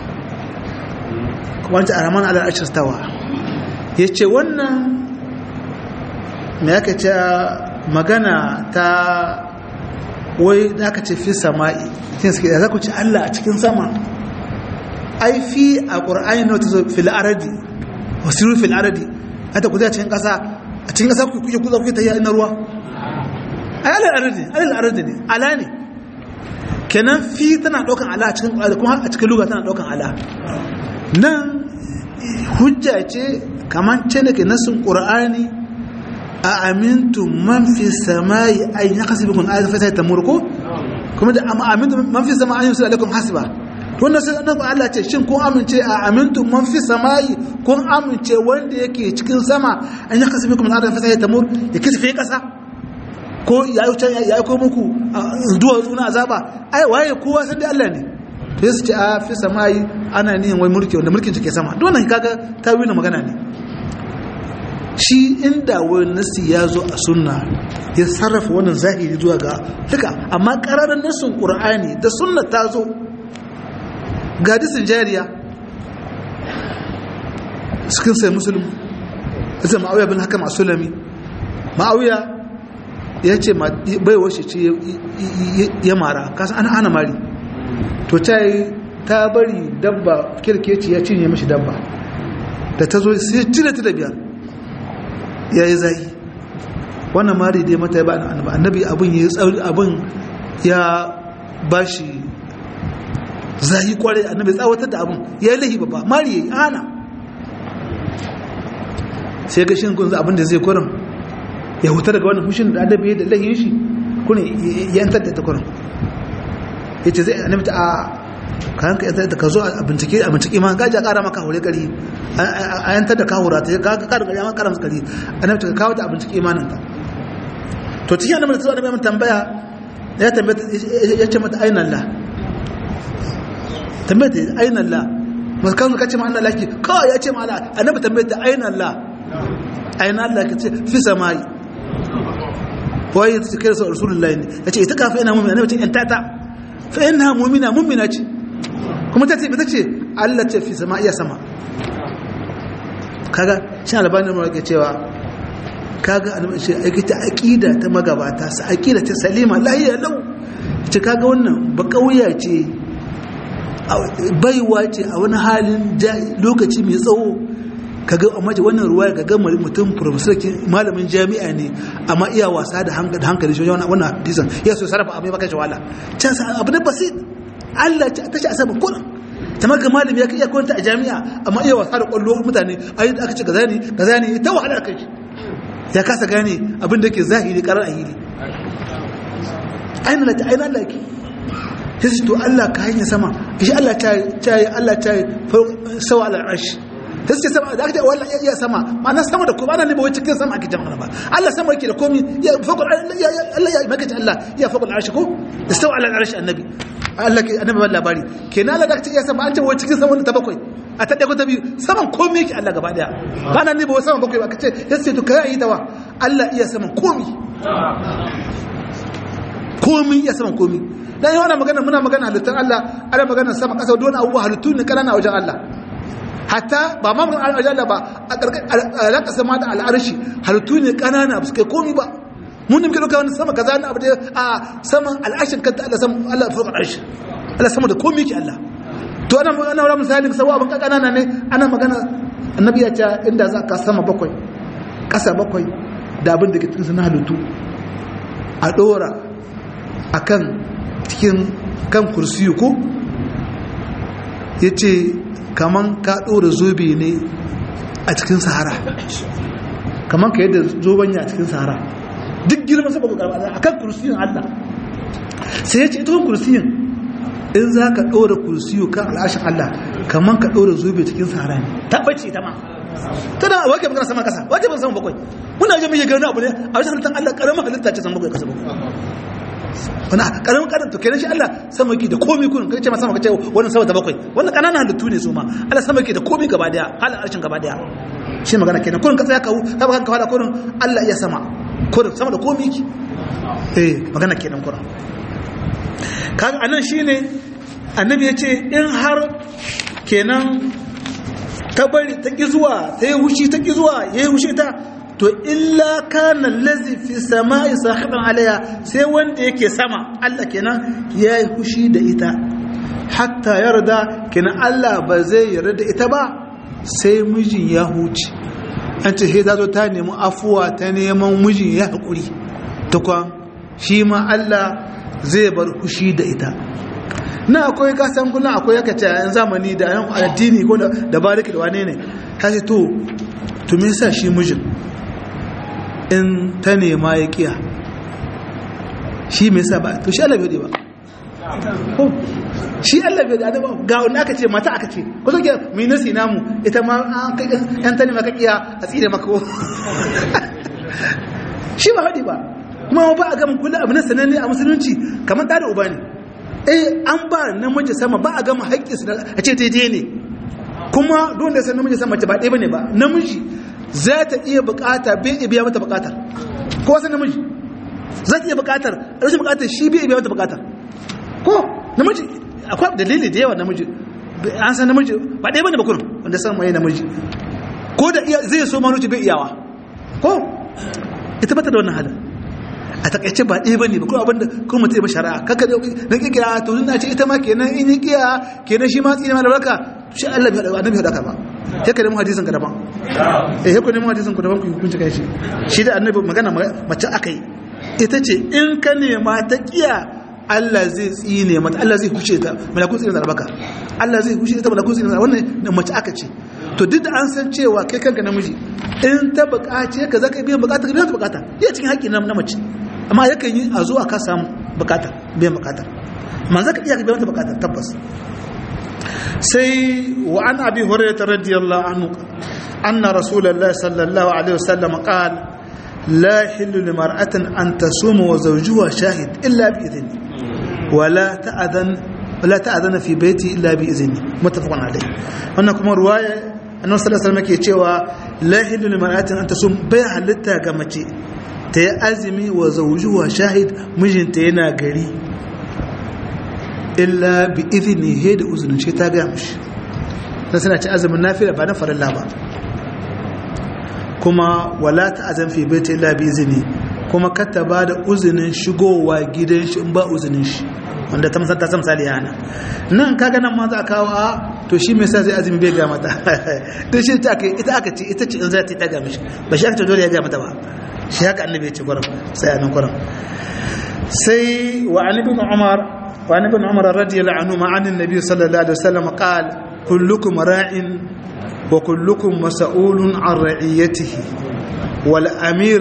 wancan araman alar ashirtawa ya ce wannan mai aka ce magana ta wai da aka ce fi sama'i cikin suke da za ku ci Allah a cikin sama ai fi a ƙur'ani na wata zo fil aradi wasu fil aradi hata ku zai cikin ƙasa a cikin ƙasa ku kuke kuza kuke ta yi na ruwa ai alal aradi alal aradi ne ala ne kenan fi tana ɗaukan ala a cikin ƙur'ani kuma a cikin luga tana ɗaukan ala nan hujja ce kamar ce da ke nasin ƙur'ani a amintu man fi samayi ay yakasi bikum ayat fa ta murko kuma da amintu man fi samayi yusul alaikum hasiba to wannan sai annabi Allah ce shin kun amince a amintu man fi samayi kun amince wanda yake cikin sama an yakasi bikum ayat fa ta mur ya kisa kasa ko ya yi ya ko muku duwa tsuna azaba ai waye kowa sai dai Allah ne to sai ce a fi samayi ana nihin wai mulki wanda mulkin take sama don nan kaga tawilin magana ne shi inda wani nasi ya zo a sunna ya sarrafa wannan zahiri zuwa ga duka amma ƙararren nasin ƙur'ani da sunna ta zo ga disin jariya cikin sai musulmi isa ma'auya bin haka masu lami ma'auya ya ce bai washe ce ya mara kasa ana ana mari to ta yi ta bari dabba kirkeci ya cinye mashi dabba da ta zo sai cire ta da biyar ya yi zai wannan mari dai mata ya ba annabi abin ya tsauri abin ya ba shi zai kwarai annabi tsawatar da abin ya yi lahi babba mari ya yi ana sai ga shin kun abin da zai kurin ya huta daga wannan fushin da adabi da lahin shi kun ya yantar da ta kurin yace zai annabi ta a kan ka yantar da ka zo a bincike a bincike ma gaja kara maka hore gari a yantar da kawura ta ka ka da gari ma kara maka gari annabi ta kawo ta a bincike imanin ka to cikin annabi ta zo annabi tambaya ya tambaya ya ce mata aina Allah tambaya ta aina Allah masu kan ka ce ma Allah laki kawai ya ce ma Allah annabi tambaya ta aina Allah aina Allah ka ce fi samai wai ta kai sa rasulullahi ne yace ita kafa ina mu'mina annabi ce in tata fa inna mu'mina mu'mina ce kuma ta ce ita ce Allah ce fi sama iya sama kaga shi albani mu yake cewa kaga annabi ce aikata aqida ta magabata sa aqida ta salima lahiya lau ce kaga wannan ba kauya ce baiwa ce a wani halin lokaci mai tsawo kaga amma wannan ruwa ga gama mutum professor malamin jami'a ne amma iya wasa da hankali shi wannan hadisan ya so sarrafa abin baka shawala can sa abu da basit Allah ta ce a sama kullum ta maga malami ya iya kwanta a jami'a amma iya wasa da kwallo mutane ayi aka ce gaza ne gaza ne ta wahala kai ya kasa gane abin da ke zahiri karar ahiri ainihin lati ainihin laki sai su to Allah ka hanyar sama shi Allah ta yi Allah ta yi sawa al'arshi sai su ce sama da aka ce wallah iya sama ma'ana sama da kuma ana ne ba wai cikin sama ake jama'a ba Allah sama yake da komi ya fakul Allah ya maka ce Allah ya fakul al'arshi ko da sawa al'arshi annabi Allah ke annabi ba labari kenan Allah da aka ce iya sama an ce wai cikin sama ta bakwai a ta ɗago ta biyu saman komi yake Allah gaba daya ba nan ne ba saman bakwai ba ka ce ya ce to ka yi tawa Allah iya saman komi komi iya saman komi dan yi wani magana muna magana halittar Allah ana magana sama ƙasa don abubuwa halittu ne ƙanana a wajen Allah hatta ba ma mun a wajen Allah ba a alaƙa sama da al'arshi halittu ne ƙanana ba su kai komi ba mun ne muke ɗauka wani sama kaza na abu da a saman al'arshin kanta Allah sama Allah fa al'arshi Allah sama da komi ke Allah to ana ana wala misali sawa abin kanana ne ana magana annabi ya ce inda za ka sama bakwai kasa bakwai da abin da ke cikin na halittu a dora akan cikin kan kursiyu ko yace kaman ka dora zobe ne a cikin sahara kaman ka yadda zobanya a cikin sahara duk girman sa bakwai karba akan kursiyun Allah sai ya ce ita kursiyin in za ka ɗora kursiyo kan al'ashin Allah kamar ka ɗora zobe cikin sahara ne tabbaci ta ma ta da wake magana sama kasa wake ban sama bakwai muna jin mai gano abu ne a wajen halittar Allah ƙaramin halitta ce sama bakwai kasa bakwai wani ƙaramin ƙaran to kenan shi Allah sama yake da komi kunin kai ce ma sama kace wannan sama ta bakwai wannan ƙananan halittu ne su ma Allah sama yake da komi gaba daya halin arshin gaba daya shi magana kenan kurin ka tsaya ka ka baka kawala kurin Allah iya sama kurin sama da komi ki eh magana kenan kurin kaga anan shine annabi yace in har kenan ta bari ta ki zuwa ta yi hushi ta ki zuwa yayi hushi ta to illa kana allazi fi samai sahiban alaiha sai wanda yake sama Allah kenan yayi hushi da ita hatta yarda kenan Allah ba zai yarda da ita ba sai mijin ya huce an ce sai zo ta nemi afuwa ta neman mijin ya hakuri tukwan shi ma Allah zai bar hushi da ita na akwai kasan kullum akwai yaka ce yan zamani da yan addini ko da bariki da wane ne ta ce to to me yasa shi mijin in ta nema ya kiya shi me yasa ba to shi Allah bai ba shi Allah bai da ga wanda aka ce mata aka ce ko so ke mai nasi namu ita ma an kai yan ta nema ka kiya a tsire maka ko shi ba hadi ba kuma ba a gama kula abu na sananne a musulunci kamar ɗa da uba ne eh an ba namiji sama ba a gama haƙƙi su a ce daidai ne kuma don da san namiji sama ce ba ɗaya bane ba namiji za ta iya buƙata bai iya biya mata buƙatar ko wasu namiji za ta iya buƙatar rashin buƙatar shi bai iya biya mata buƙatar ko namiji akwai dalili da yawa namiji an san namiji ba ɗaya bane ba kurum wanda san mai namiji ko da zai so manuci bai iyawa ko ita bata da wannan halin a takaice ba ɗaya ba ne ba kuma abinda kuma mutum ya shari'a kaka da na kikira to na ce ita ma kenan in yi kiya kenan shi ma tsini ma da raka shi Allah bai haɗa annabi haɗa ba ya ka nemi hadisin ka daban eh ya ku nemi hadisin ku daban ku hukunci kai shi shi da annabi magana mace aka yi ita ce in ka nema ta kiya Allah zai tsine mata Allah zai huce ta malakun tsine da baka Allah zai huce ta malakun tsine wannan mace aka ce to duk da an san cewa kai kanka namiji in ta bukace ka zaka biyan bukata ka biyan ta bukata iya cikin haƙƙi na mace amma yakan yi a zo a ka samu bukata biyan bukata amma zaka iya ka biyan ta bukata tabbas sai wa an abi hurairah radiyallahu anhu anna rasulullahi sallallahu alaihi wasallam qala لا يحل لمرأة أن تصوم وزوجها شاهد إلا بإذنه ولا تأذن ولا تأذن في بيتي إلا بإذنه متفق عليه هناكم رواية أنه صلى الله عليه وسلم يقول لا يحل لمرأة أن تصوم بيع لتا كمتي تي أزمي وزوجها شاهد مجن تينا غري إلا بإذنه هيد أذن شيء تاقامش نسنا أزم النافلة بعد فر الله بعد kuma wala ta'azan fi baiti illa bi izini kuma kata ba da uzinin shigowa gidan shi in ba uzinin shi wanda ta musanta ta misali yana nan kaga nan ma za a kawo a to shi mai sa zai azumi bai ga mata to shi ta aka ita aka ce ita ce in za ta ta ga mishi ba shi aka ce dole ya ga mata ba shi haka annabi ya ce gurin sai anan gurin sai wa an ibn umar wa an ibn umar radiyallahu anhu ma an annabi sallallahu alaihi wasallam qala kullukum ra'in وكلكم مسؤول عن رعيته والأمير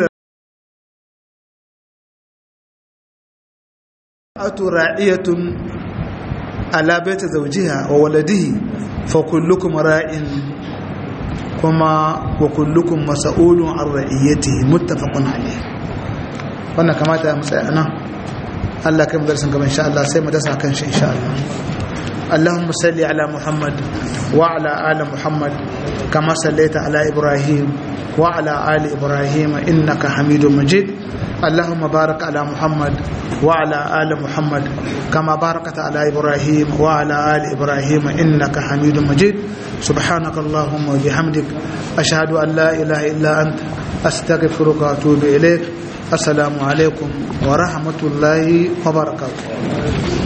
راعية على بيت زوجها وولده فكلكم راع كما وكلكم مسؤول عن رعيته متفق عليه wannan kamata ya mutsaya nan Allah kai mu darsin gaba insha Allah sai mu dasa kan shi insha Allah اللهم صل على محمد وعلى آل محمد كما صليت على إبراهيم وعلى آل إبراهيم إنك حميد مجيد اللهم بارك على محمد وعلى آل محمد كما باركت على إبراهيم وعلى آل إبراهيم إنك حميد مجيد سبحانك اللهم وبحمدك أشهد أن لا إله إلا أنت أستغفرك وأتوب إليك السلام عليكم ورحمة الله وبركاته